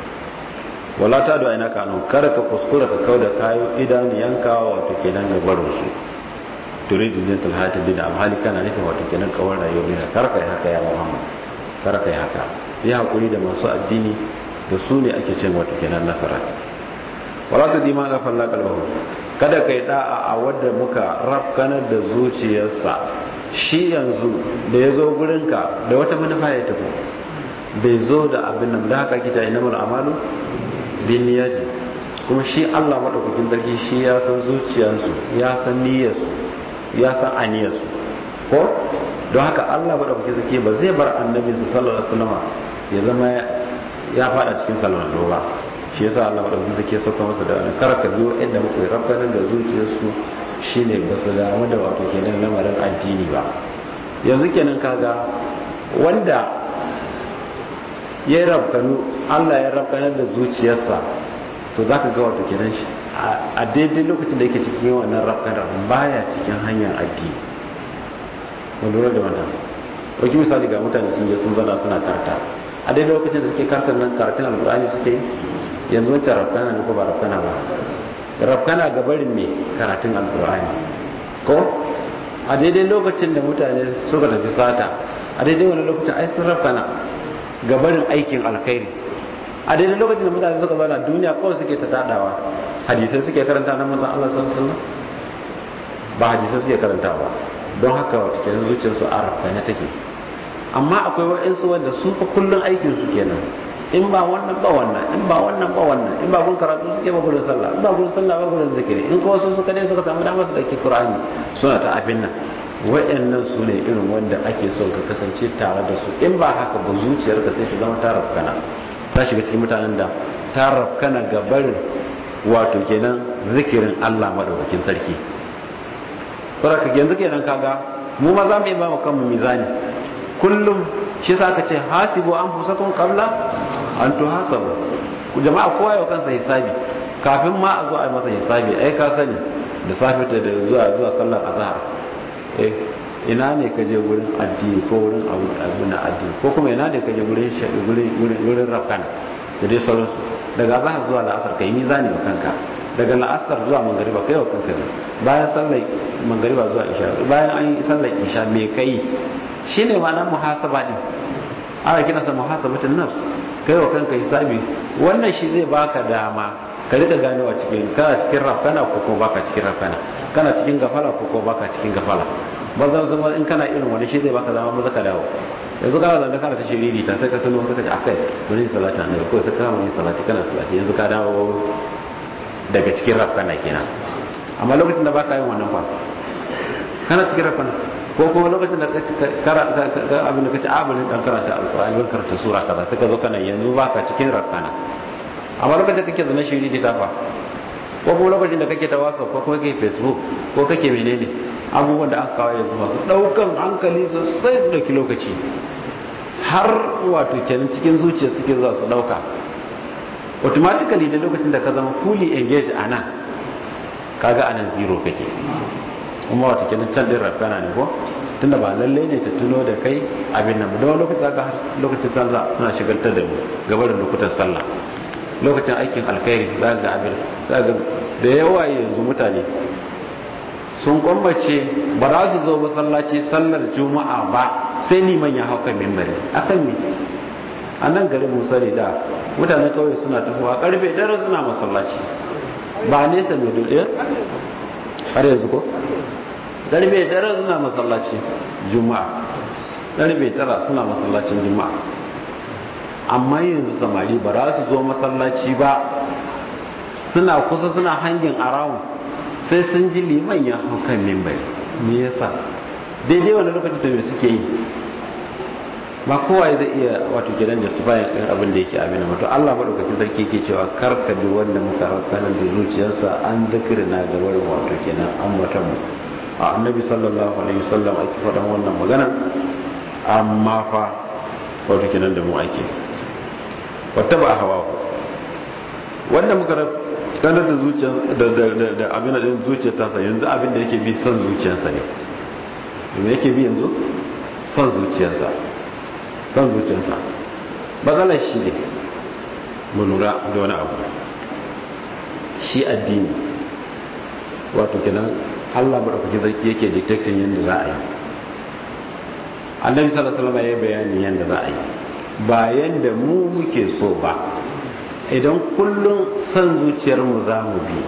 wala ta da aina kanu kada ka kuskura ka kauda kayo idan yanka wato kenan ga barin su turidu zintul hayati bin amhali kana nufin wato kenan kawar rayuwar bin kar kai haka ya Muhammad kar kai haka yi hakuri da masu addini da su ne ake cin wato kenan nasara wala ta dima ga falla kalbahu kada kai da'a a wadda muka rafkanar da zuciyarsa shi yanzu da ya zo gurinka da wata manufa ya tafi bai zo da abin nan da haka kita ina mul amalu bin niyyati kuma shi Allah madaukakin sarki shi ya san zuciyarsu ya san niyyarsu ya san aniyarsu ko don haka Allah madaukakin sarki ba zai bar annabi sallallahu alaihi wasallam ya zama ya fada cikin sallallahu ba shi yasa Allah madaukakin sarki ya sauka masa da wani karaka biyo inda muka rabbanar da zuciyarsu shine ba su damu da wato kenan lamarin addini ba yanzu kenan kaga wanda ya rabkanu Allah ya rabkanar da zuciyarsa to zaka ga wato kenan shi a daidai lokacin da yake cikin wannan rabkanar baya cikin hanyar addini wanda lura da wannan ɗauki misali ga mutane sun je sun zana suna karta a daidai lokacin da suke kartar nan karatun alkur'ani suke yanzu wancan rabkana ne ko ba rabkana ba rabkana ga barin mai karatun alkur'ani ko a daidai lokacin da mutane suka tafi sata a daidai wani lokacin ai sun rabkana ga barin aikin alkhairi a daidai lokacin da mutane suka zauna duniya kawai suke ta tadawa hadisai suke karanta na manzon Allah sallallahu alaihi wasallam ba hadisai suke karantawa don haka wata kenan zuciyarsu a rabkana take amma akwai wa'insu wanda su fa kullun aikin su kenan in ba wannan ba wannan in ba wannan ba wannan in ba gun karatu suke ba gurin sallah in ba gurin sallah ba gurin zikiri in kuma su suka dai suka samu damar su dake qur'ani suna ta abin nan wayannan su ne irin wanda ake son ka kasance tare da su in ba haka ba zuciyarka sai ta zama ta rafkana ta shiga cikin mutanen da ta rafkana ga barin wato kenan zikirin Allah madaukakin sarki saraka yanzu kenan kaga mu ma za mu yi ba mu kanmu mizani kullum shi sa ka ce hasibu an fusakun kabla an to hasabu jama'a kowa yau kansa hisabi kafin ma a zo a masa hisabi ai ka sani da safe ta da zuwa zuwa sallar azhar eh ina ne ka je gurin addini ko wurin abu na addini ko kuma ina ne ka je gurin gurin gurin rafkan da dai sauransu daga azhar zuwa la'asar kai mizani wa kanka daga la'asar zuwa mangariba kai wa kanka bayan sallar mangariba zuwa isha bayan an yi sallar isha me kai shine ma'anar muhasaba din ana kina sa muhasabatun nafs kai wa kanka hisabi wannan shi zai baka dama ka rika ganewa cikin kana cikin rafana ko kuma baka cikin rafana kana cikin gafala ko kuma baka cikin gafala ba zan zama in kana irin wani shi zai baka dama maza ka dawo yanzu kana zanda kana ta shiriri ta sai ka tuno sai ka ce akai wani salati annabi ko sai ka kama yin salati kana salati yanzu ka dawo daga cikin rafana kenan amma lokacin da baka yin wannan fa kana cikin rafana ko kuma lokacin da ka abin da kace abin dan karanta alqur'ani ban karanta sura kaza sai ka zo kana yanzu baka cikin rakana amma lokacin da kake zama shiri da tafa ko kuma lokacin da kake ta whatsapp ko kuma kake facebook ko kake menene abubuwan da aka kawo yanzu masu daukan hankali sosai su dauki lokaci har wato kenan cikin zuciya suke zuwa su dauka automatically da lokacin da ka zama fully engaged a nan kaga anan zero kake kuma wato kenan can din rafana ne ko tunda ba lalle ne ta tuno da kai abin nan da wani lokaci zaka har lokacin sallah suna shigaltar da mu gaba da lokutan sallah lokacin aikin alkhairi za ga abin za ga da yawa yanzu mutane sun kwambace ba za su zo masallaci sallar juma'a ba sai liman ya hauka mimbari akan me a nan garin musa ne da mutane kawai suna tafowa karfe dare suna masallaci ba nesa mai dole har yanzu ko karfe dare suna masallaci juma'a karfe tara suna masallacin juma'a amma yanzu samari ba za su zo masallaci ba suna kusa suna hangin around sai sun ji liman ya hau kan mimbari me yasa daidai wani lokacin da me suke yi ba kowa zai iya wato gidan justifying din abin da yake abin mutu Allah madaukakin sarki ke cewa kar ka bi wanda muka rakanar da zuciyarsa an na ga wurin wato kenan an mutum mu a annabi sallallahu alaihi wasallam ake faɗan wannan magana amma fa wato kenan da mu ake wata ba hawa wanda muka ganar da zuciyar da abin da zuciyar tasa yanzu abin da yake bi son zuciyarsa ne me yake bi yanzu son zuciyarsa son zuciyarsa matsalar shi ne mu lura da wani abu shi addini wato kenan Allah madaukaki zarki yake detecting yadda za a yi annabi sallallahu alaihi wasallam ya bayani yadda za a yi ba yadda mu muke so ba idan kullum son zuciyar mu za mu bi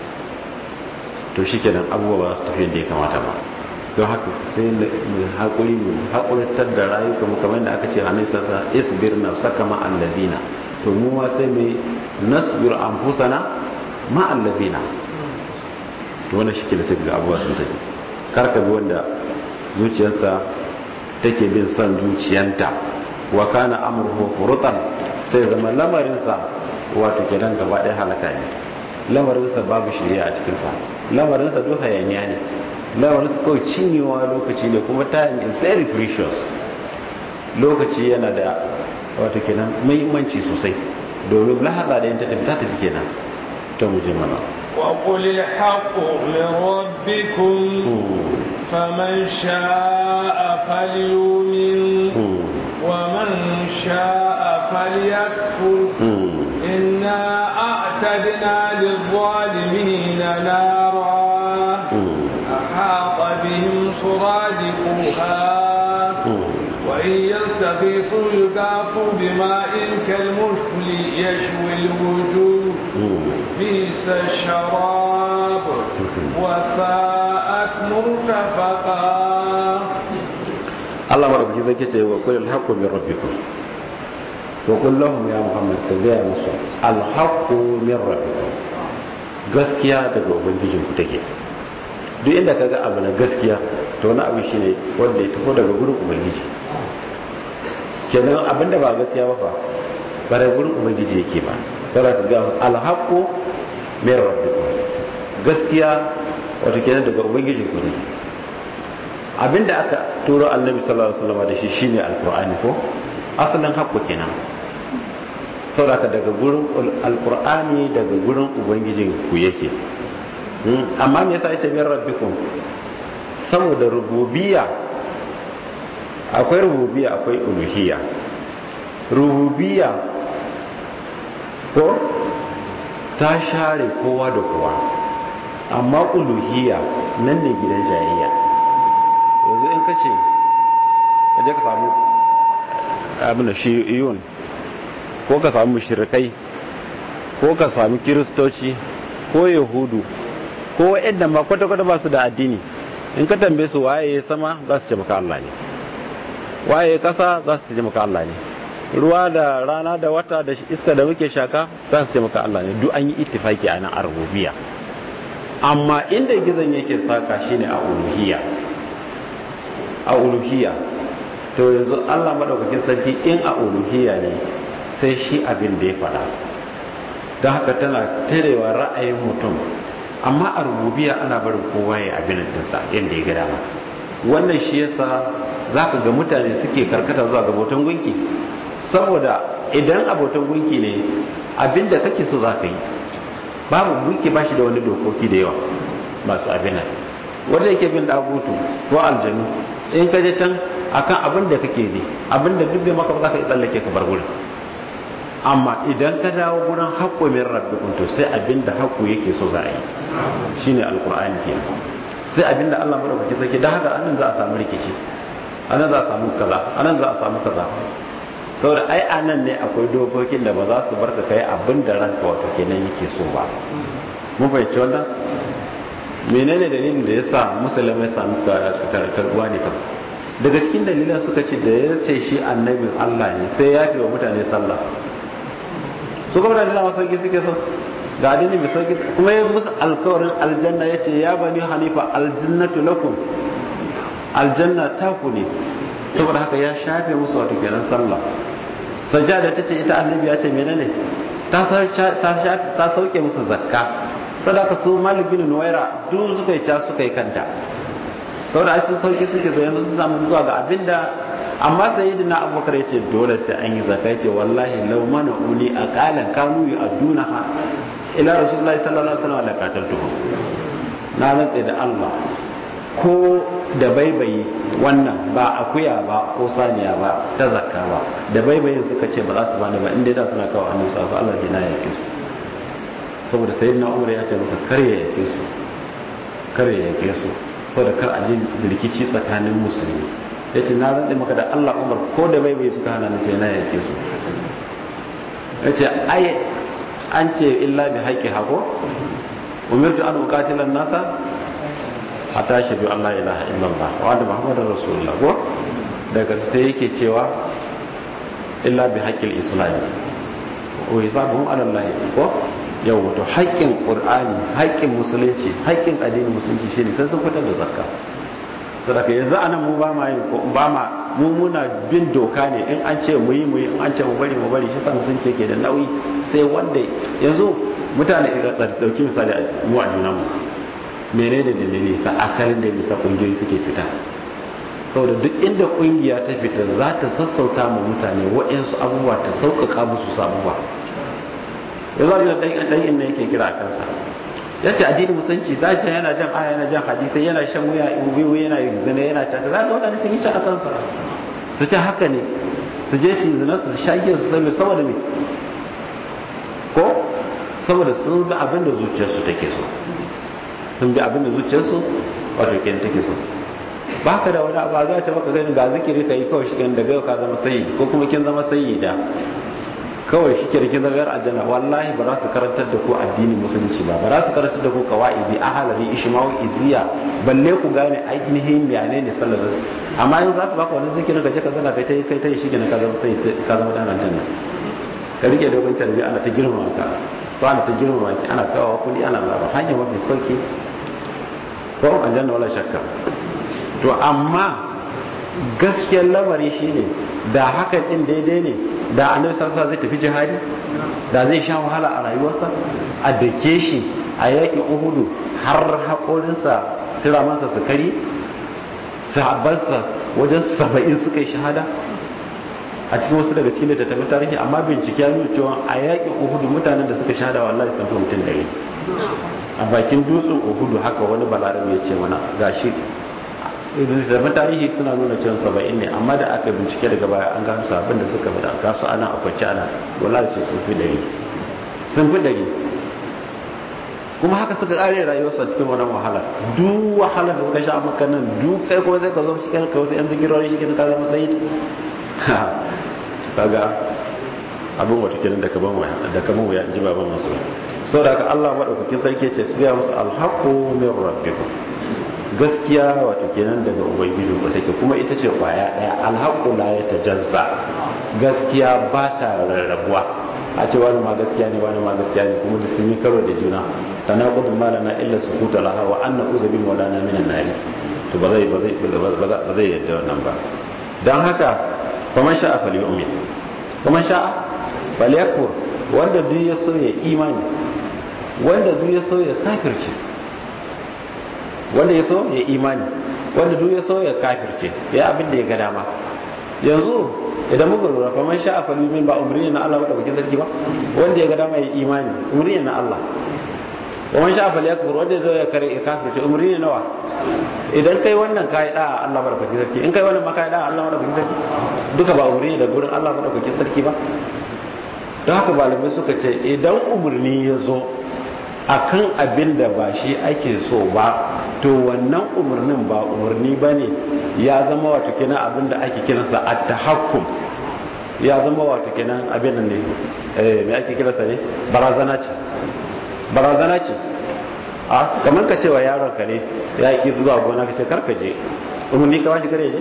to shikenan abubuwa ba su tafi yadda ya kamata ba don haka sai mu haƙuri mu haƙuritar da rayuka mu kamar da aka ce a nisa sa isbir na saka ma'alladina to mu ma sai mu nasbir anfusana ma'alladina to wannan shi ke da sai ga abubuwa sun tafi kar ka bi wanda zuciyarsa take bin son zuciyanta wa kana amruhu furutan sai zama lamarinsa wato kenan gaba ɗaya halaka ne lamarinsa babu shirya a cikinsa lamarinsa duk hayaniya ne lamarinsa kawai cinyewa lokaci ne kuma time is very precious lokaci yana da wato kenan muhimmanci sosai domin lahada da ta tafi ta tafi kenan ta muje mana وقل الحق من ربكم فمن شاء فليؤمن ومن شاء فليكفر إنا أعتدنا للظالمين نارا أحاط بهم سرادقها وإن يستغيثوا يغاثوا بماء كالمثل يشوي الوجوه بئس الشراب وساءت مرتفقا Allah madaukaki zai ce wa kullu haqqu min rabbikum wa qul lahum ya muhammad ta gaya musu al haqqu min rabbikum gaskiya daga ubangijin ku take duk inda kaga abu na gaskiya to wani abu shine wanda ya tafi daga gurin ubangiji kenan abinda ba gaskiya ba fa ba daga gurin ubangiji yake ba sai ka ga al haqqu min rabbikum gaskiya wato kenan daga ubangijin ku ne abinda aka turo annabi sallallahu alaihi wasallam da shi shine alqur'ani ko asalin haƙƙo kenan saboda daga gurin alqur'ani daga gurin ubangijin ku yake amma me yasa ita min rabbikum saboda rububiyya akwai rububiyya akwai uluhiyya rububiyya ko ta share kowa da kowa amma uluhiyya nan ne gidan jayayya yanzu in kace ka je ka samu abin da shi iyun ko ka samu mushrikai ko ka samu kiristoci ko yahudu ko yadda ma kwata-kwata ba su da addini in ka tambaye su waye ya sama za su ce maka Allah ne waye ya kasa za su ce maka Allah ne ruwa da rana da wata da iska da muke shaka za su ce maka Allah ne duk an yi ittifaki a nan a rububiya amma inda gizon yake saka shine a uluhiyya a uluhiyya to yanzu Allah madaukakin sarki in a uluhiyya ne sai shi abin da ya fada don haka tana tarewa ra'ayin mutum amma a rububiya ana barin kowa ya abin dinsa inda ya ga dama wannan shi yasa zaka ga mutane suke karkata zuwa ga bautan gunki saboda idan abotan gunki ne abinda kake so zaka yi babu gunki ba shi da wani dokoki da yawa masu abin wanda yake bin dagutu ko aljanu in ka je can akan abin da kake ne abin da duk bai maka ba za ka yi tsallake ka bar gurin amma idan ka dawo gurin haƙƙo min rabbikum to sai abin da haƙƙo yake so za a yi shine alqur'ani ke sai abin da Allah madaukaki sake da haka anan za a samu rikici anan za a samu kaza anan za a samu kaza saboda ai anan ne akwai dokokin da ba za su barka kai abin da ranka wato kenan yake so ba mun fahimci wannan menene dalilin da yasa musulmai samu karkarwa ne kan daga cikin dalilan suka ce da ya ce shi annabin Allah ne sai ya fi wa mutane sallah su kuma da dama sauki suke so ga addini mai sauki kuma ya musu alkawarin aljanna ya ce ya bani hanifa aljannatu lakum aljanna ta ku ne saboda haka ya shafe musu wato kenan sallah sajjada ta ce ita annabi ya ce menene ta ta sauke musu zakka saboda haka su malik bin nuwaira duk suka yi ca suka yi kanta saboda ai sun sauki suke zo yanzu sun samu zuwa ga abinda amma sayyidina abubakar yace dole sai an yi zakka yace wallahi law mana uli aqalan kanu yu'adunaha ila rasulullahi sallallahu alaihi wasallam la qataltuhum na rantsa da Allah ko da baibayi wannan ba akuya ba ko saniya ba ta zakka ba da baibayin suka ce ba za su bani ba inda da suna kawo annabi sallallahu alaihi wasallam Allah ya yake su saboda sayyidina Umar ya ce musu kar ya yake su kar ya yake su saboda kar a je rikici tsakanin musulmi ya ce na rantsa maka da Allah Umar ko da bai bai suka hana ni sai na yake su ya ce ai an ce illa bi haƙƙi hako umirtu an uqatila nasa hatta shahadu Allah ilaha illallah wa anna muhammadar rasulullah ko daga sai yake cewa illa bi haƙƙil islam wa hisabuhum ala Allah ko yau wato haƙƙin ƙur'ani haƙƙin musulunci haƙƙin addinin musulunci shine sai sun fitar da zakka saboda yanzu anan mu ba ma yin ko ba ma mu muna bin doka ne in an ce mu yi mu yi in an ce mu bari mu bari shi sa musulunci ke da nauyi sai wanda yanzu mutane idan dauki misali mu a junanmu menene da dalili sa asalin da bisa kungiyoyi suke fita saboda duk inda kungiya ta fita za ta sassauta ma mutane waɗansu abubuwa ta sauƙaƙa musu sabuwa ya zo da dan inna yake kira kansa ya ce addini musanci za ta yana jan aya yana jan hadisai yana shan wuya wiwi yana zina yana cata za ga wadanda sun yi ci a kansa su ce haka ne su je su zina su shage su sami saboda me ko saboda sun bi abin da zuciyarsu take so sun bi abin da zuciyarsu wato kenan take so ba ka da wani abu za ta maka gani ga zikiri ka yi kawai shi daga yau ka zama sayi ko kuma kin zama sayi da kawai shi kirkin zagar aljanna wallahi ba za su karantar da ku addinin musulunci ba ba za su karantar da ku kawaidi ahalari ishmawi iziya balle ku gane ainihin yane ne sallar amma yanzu za su baka wani zikirin ka je ka zana kai ta kai ta shi ne ka zama sai ka zama dan aljanna ka rike dogon tarbi ana ta girmama ka ko ana ta girmama ki ana kawo kudi ana labar hanya mafi sauki ko aljanna wala shakka to amma gaskiyar lamari shine da hakan din daidai ne da annabi sallallahu zai tafi jihadi da zai sha wahala a rayuwarsa a dake shi a yakin uhudu har haƙorinsa tiramansa su kari sahabbansa wajen saba'in suka yi shahada a cikin wasu daga cikin littattafan tarihi amma bincike ya nuna cewa a yakin uhudu mutanen da suka shahada wallahi sun fi mutum ɗari a bakin dutsen uhudu haka wani balarabe ya ce mana gashi littattafan tarihi suna nuna cewa saba'in ne amma da aka bincike daga baya an gano sabon da suka bada kasu ana a kwanci ana wallahi ce sun fi ɗari sun fi ɗari kuma haka suka kare rayuwarsu a cikin wannan wahala duk wahala da suka sha maka nan duk kai kuma zai ka zo shi kai wasu yan zikirori shi ka zama sayid kaga abin wata kenan da kaman waya da kaman waya ji baban masu saboda haka Allah madaukakin sarki ce ya musu alhaqu min rabbikum gaskiya wato kenan daga ubangiji ko take kuma ita ce kwaya daya alhaqu la yatajazza gaskiya ba ta rarrabuwa a ce wani ma gaskiya ne wani ma gaskiya ne kuma da sun yi karo da juna tanaqud ma lana illa sukuta laha wa anna uzbin wa lana minan nari to ba zai ba zai ba zai yadda wannan ba dan haka faman sha'a falyu'min faman sha'a falyakfur wanda duk ya so ya imani wanda duk ya so ya kafirce wanda ya so ya imani wanda duk ya so ya kafirce ya abin da ya ga dama yanzu idan muka lura fa man sha'a falyumin ba umri na Allah ba da bakin sarki ba wanda ya ga dama ya imani umri na Allah wa man sha'a falyakfur wanda zai ya kare kafirce umri ne nawa idan kai wannan kai da Allah ba da bakin sarki in kai wannan ma kai da Allah ba da bakin sarki duka ba umri da gurin Allah ba da bakin sarki ba don haka malamai suka ce idan umarni ya zo akan abin da ba shi ake so ba to wannan umarnin ba umarni ba ne ya zama wato kenan abin da ake kiransa a tahakkum ya zama wato kenan abin da ne me ake kiransa ne barazana ce barazana ce a kamar ka cewa yaron ka ne ya yi zuwa gona ka ce karka je umarni ka bashi kare je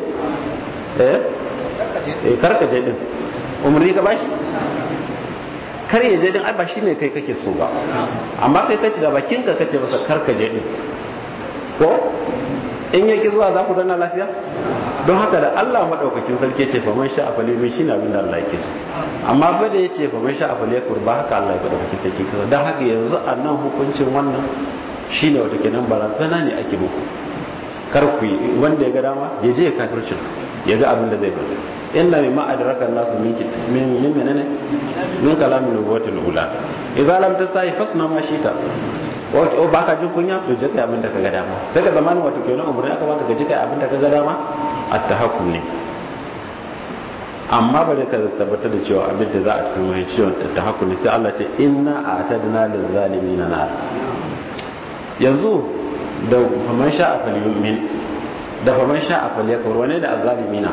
eh karka je din umarni ka bashi kar ya je din ai ba shine kai kake so ba amma kai kace da bakin ka kace masa kar ka je din ko in yaki zuwa za ku zanna lafiya don haka da Allah madaukakin sarki ce fa man sha afali min shine abin da Allah yake so amma fa da yace fa man sha afali kurba haka Allah ya madaukakin sarki kaza dan haka yanzu a nan hukuncin wannan shine wata kenan barazana ne ake muku kar ku yi wanda ya ga dama ya je kafircin ya ga abin da zai bari inna mimma adraka an-nasu min min min menene min kalamin nubuwatul ula idza lam tasai fasna ma shita o ba ka jin kunya to je kai abin da kaga dama sai ka zamanin wato kenan umurni aka baka ka je kai abin da kaga dama at-tahakkum ne amma bare ka tabbatar da cewa abin da za a kuma yin ciwon tahakkum ne sai Allah ce inna a'tadna lil zalimin nar yanzu da faman sha'a falyumin da faman sha'a falyakfur wane da azzalimina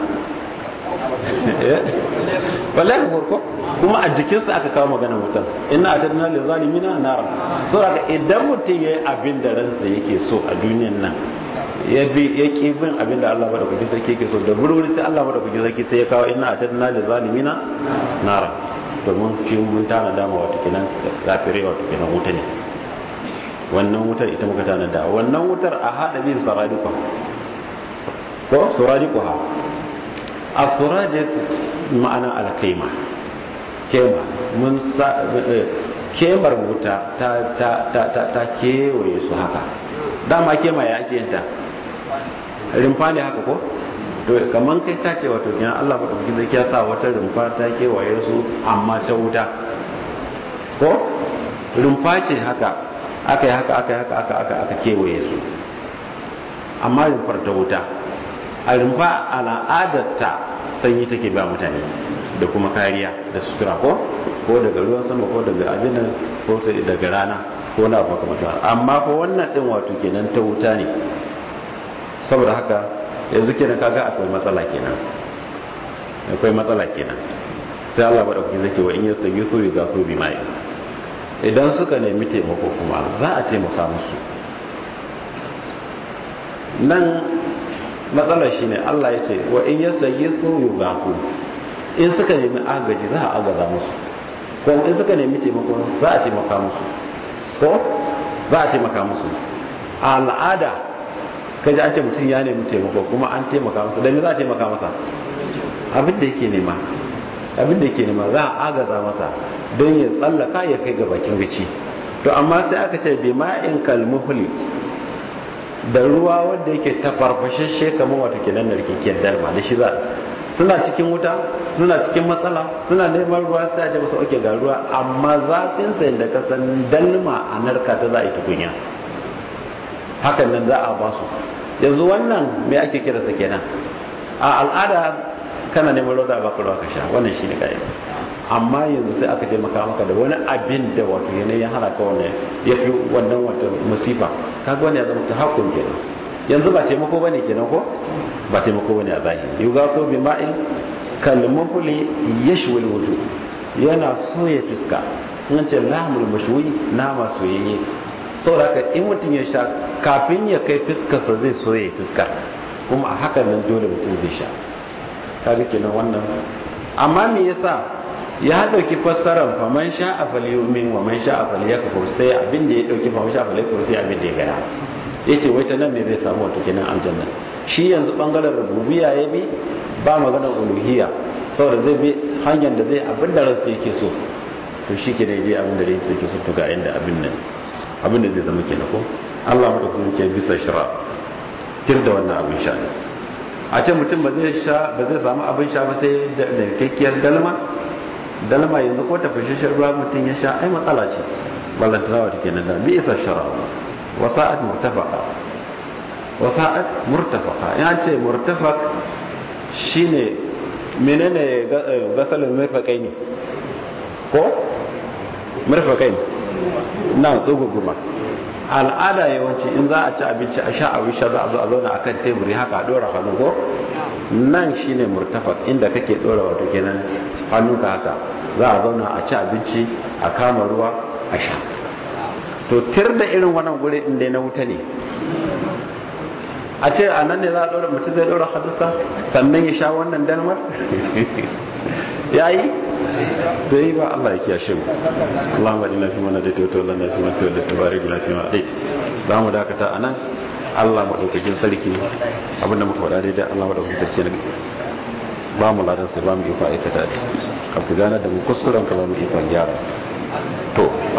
wallahi ko kuma a jikinsa aka kawo magana mutum inna atadna lil zalimina nara so daga idan mutum yayi abin da ransa yake so a duniyan nan ya bi ya ki bin abin da Allah bada kuke sarki yake so da burwuri sai Allah bada kuke sarki sai ya kawo inna atadna lil zalimina nara domin shi mun tana dama wata kenan kafirai wata kenan wuta ne wannan wutar ita muka tana da wannan wutar a hada bin saradika ko saradikuha asurajet ma'ana alkaima kema mun sa kemar wuta ta ta ta ta ta kewaye su haka dama kema ya ake yanta rimfa ne haka ko to kaman kai ka ce wato kenan Allah ba dauki zai ya sa wata rumfa ta kewaye su amma ta wuta ko rumfa ce haka aka yi haka aka yi haka aka aka aka kewaye su amma rumfar ta wuta a rumfa al'adarta sanyi take ba mutane da kuma kariya da sutura ko ko daga ruwan sama ko daga abin ko daga rana ko na ba kamar amma ko wannan din wato kenan ta wuta ne saboda haka yanzu kenan kaga akwai matsala kenan akwai matsala kenan sai Allah ba dauki zai ce wa in yastaghithu yugathu bima'i idan suka nemi taimako kuma za a taimaka musu nan matsalar shi ne Allah ya ce wa in yasa yi yi gafu in suka nemi agaji za a agaza musu ko in suka nemi taimako za a taimaka musu ko za a taimaka musu a al'ada kaji an ce mutum ya nemi taimako kuma an taimaka masa da me za a taimaka masa abin da yake nema abin da yake nema za a agaza masa don ya tsallaka ya kai ga bakin gaci to amma sai aka ce bi ma'in kalmuhli da ruwa wanda yake ta farfashashe kamar wata kenan narkekiyar dalma da shi za suna cikin wuta suna cikin matsala suna neman ruwa sai a ce musu oke ga ruwa amma zafin sa da kasan dalma a narka ta za a yi tukunya hakan nan za a ba su yanzu wannan me ake kira sa kenan a al'ada kana neman ruwa za a baka ruwa ka sha wannan shine kai amma yanzu sai aka taimaka maka da wani abin da wato yanayin hana ka wannan ya fi wannan wata musifa kaga wani ya zama ta hakun kenan yanzu ba taimako bane kenan ko ba taimako bane a zahiri yuga so bi ma'in kalmuhli yashwil wujuh yana soya fiska in ce lahmul mashwi nama soyayye saboda in mutum ya sha kafin ya kai fiskarsa zai soye fiskar kuma a hakan nan dole mutum zai sha kaga kenan wannan amma me yasa ya dauki fassarar faman sha a falyumin wa man sha a falyakfur sai abin da ya dauki faman sha a falyakfur sai abin da ya gana yace wai ta nan ne zai samu wato kenan aljanna shi yanzu bangaren rububiyya ya bi ba maganar uluhiyya saboda zai bi hanyar da zai abin da ransa yake so to shi ke da je abin da yake so to ga inda abin nan abin da zai zama kenan ko Allah madaukakin ke bisa shira tir da wannan abin sha a ce mutum ba zai sha ba zai samu abin sha ba sai da kakkiyar dalma dalma yanzu ko tafashashen ruwa mutum ya sha ai matsala ce ballantana wata kenan da bi isa shara wasa'at murtafaqa wasa'at murtafaqa ya ce murtafaq shine menene gasalin murfakai ne ko murfakai na tsogogoma al'ada yawanci in za a ci abinci a sha abin sha za a zo a zauna akan teburi haka a dora hannu ko nan shine murtafak inda kake dora wato kenan hannunka haka za a zauna a ci abinci a kama ruwa a sha to tir da irin wannan guri din dai na wuta ne a ce a nan ne za a dora mutum zai dora hadisa sannan ya sha wannan dalmar yayi to yi ba Allah ya kiyashe mu Allahumma inna fi man hadaita wa tawallana fi man tawallaita wa barik lana fi ma hadait za mu dakata anan Allah madaukakin sarki abinda muka faɗa daidai Allah madaukakin sarki ne ba mu ladan sai ba mu yi aikata shi kafin gana da mu kuskuren ka ba mu ikon gyara to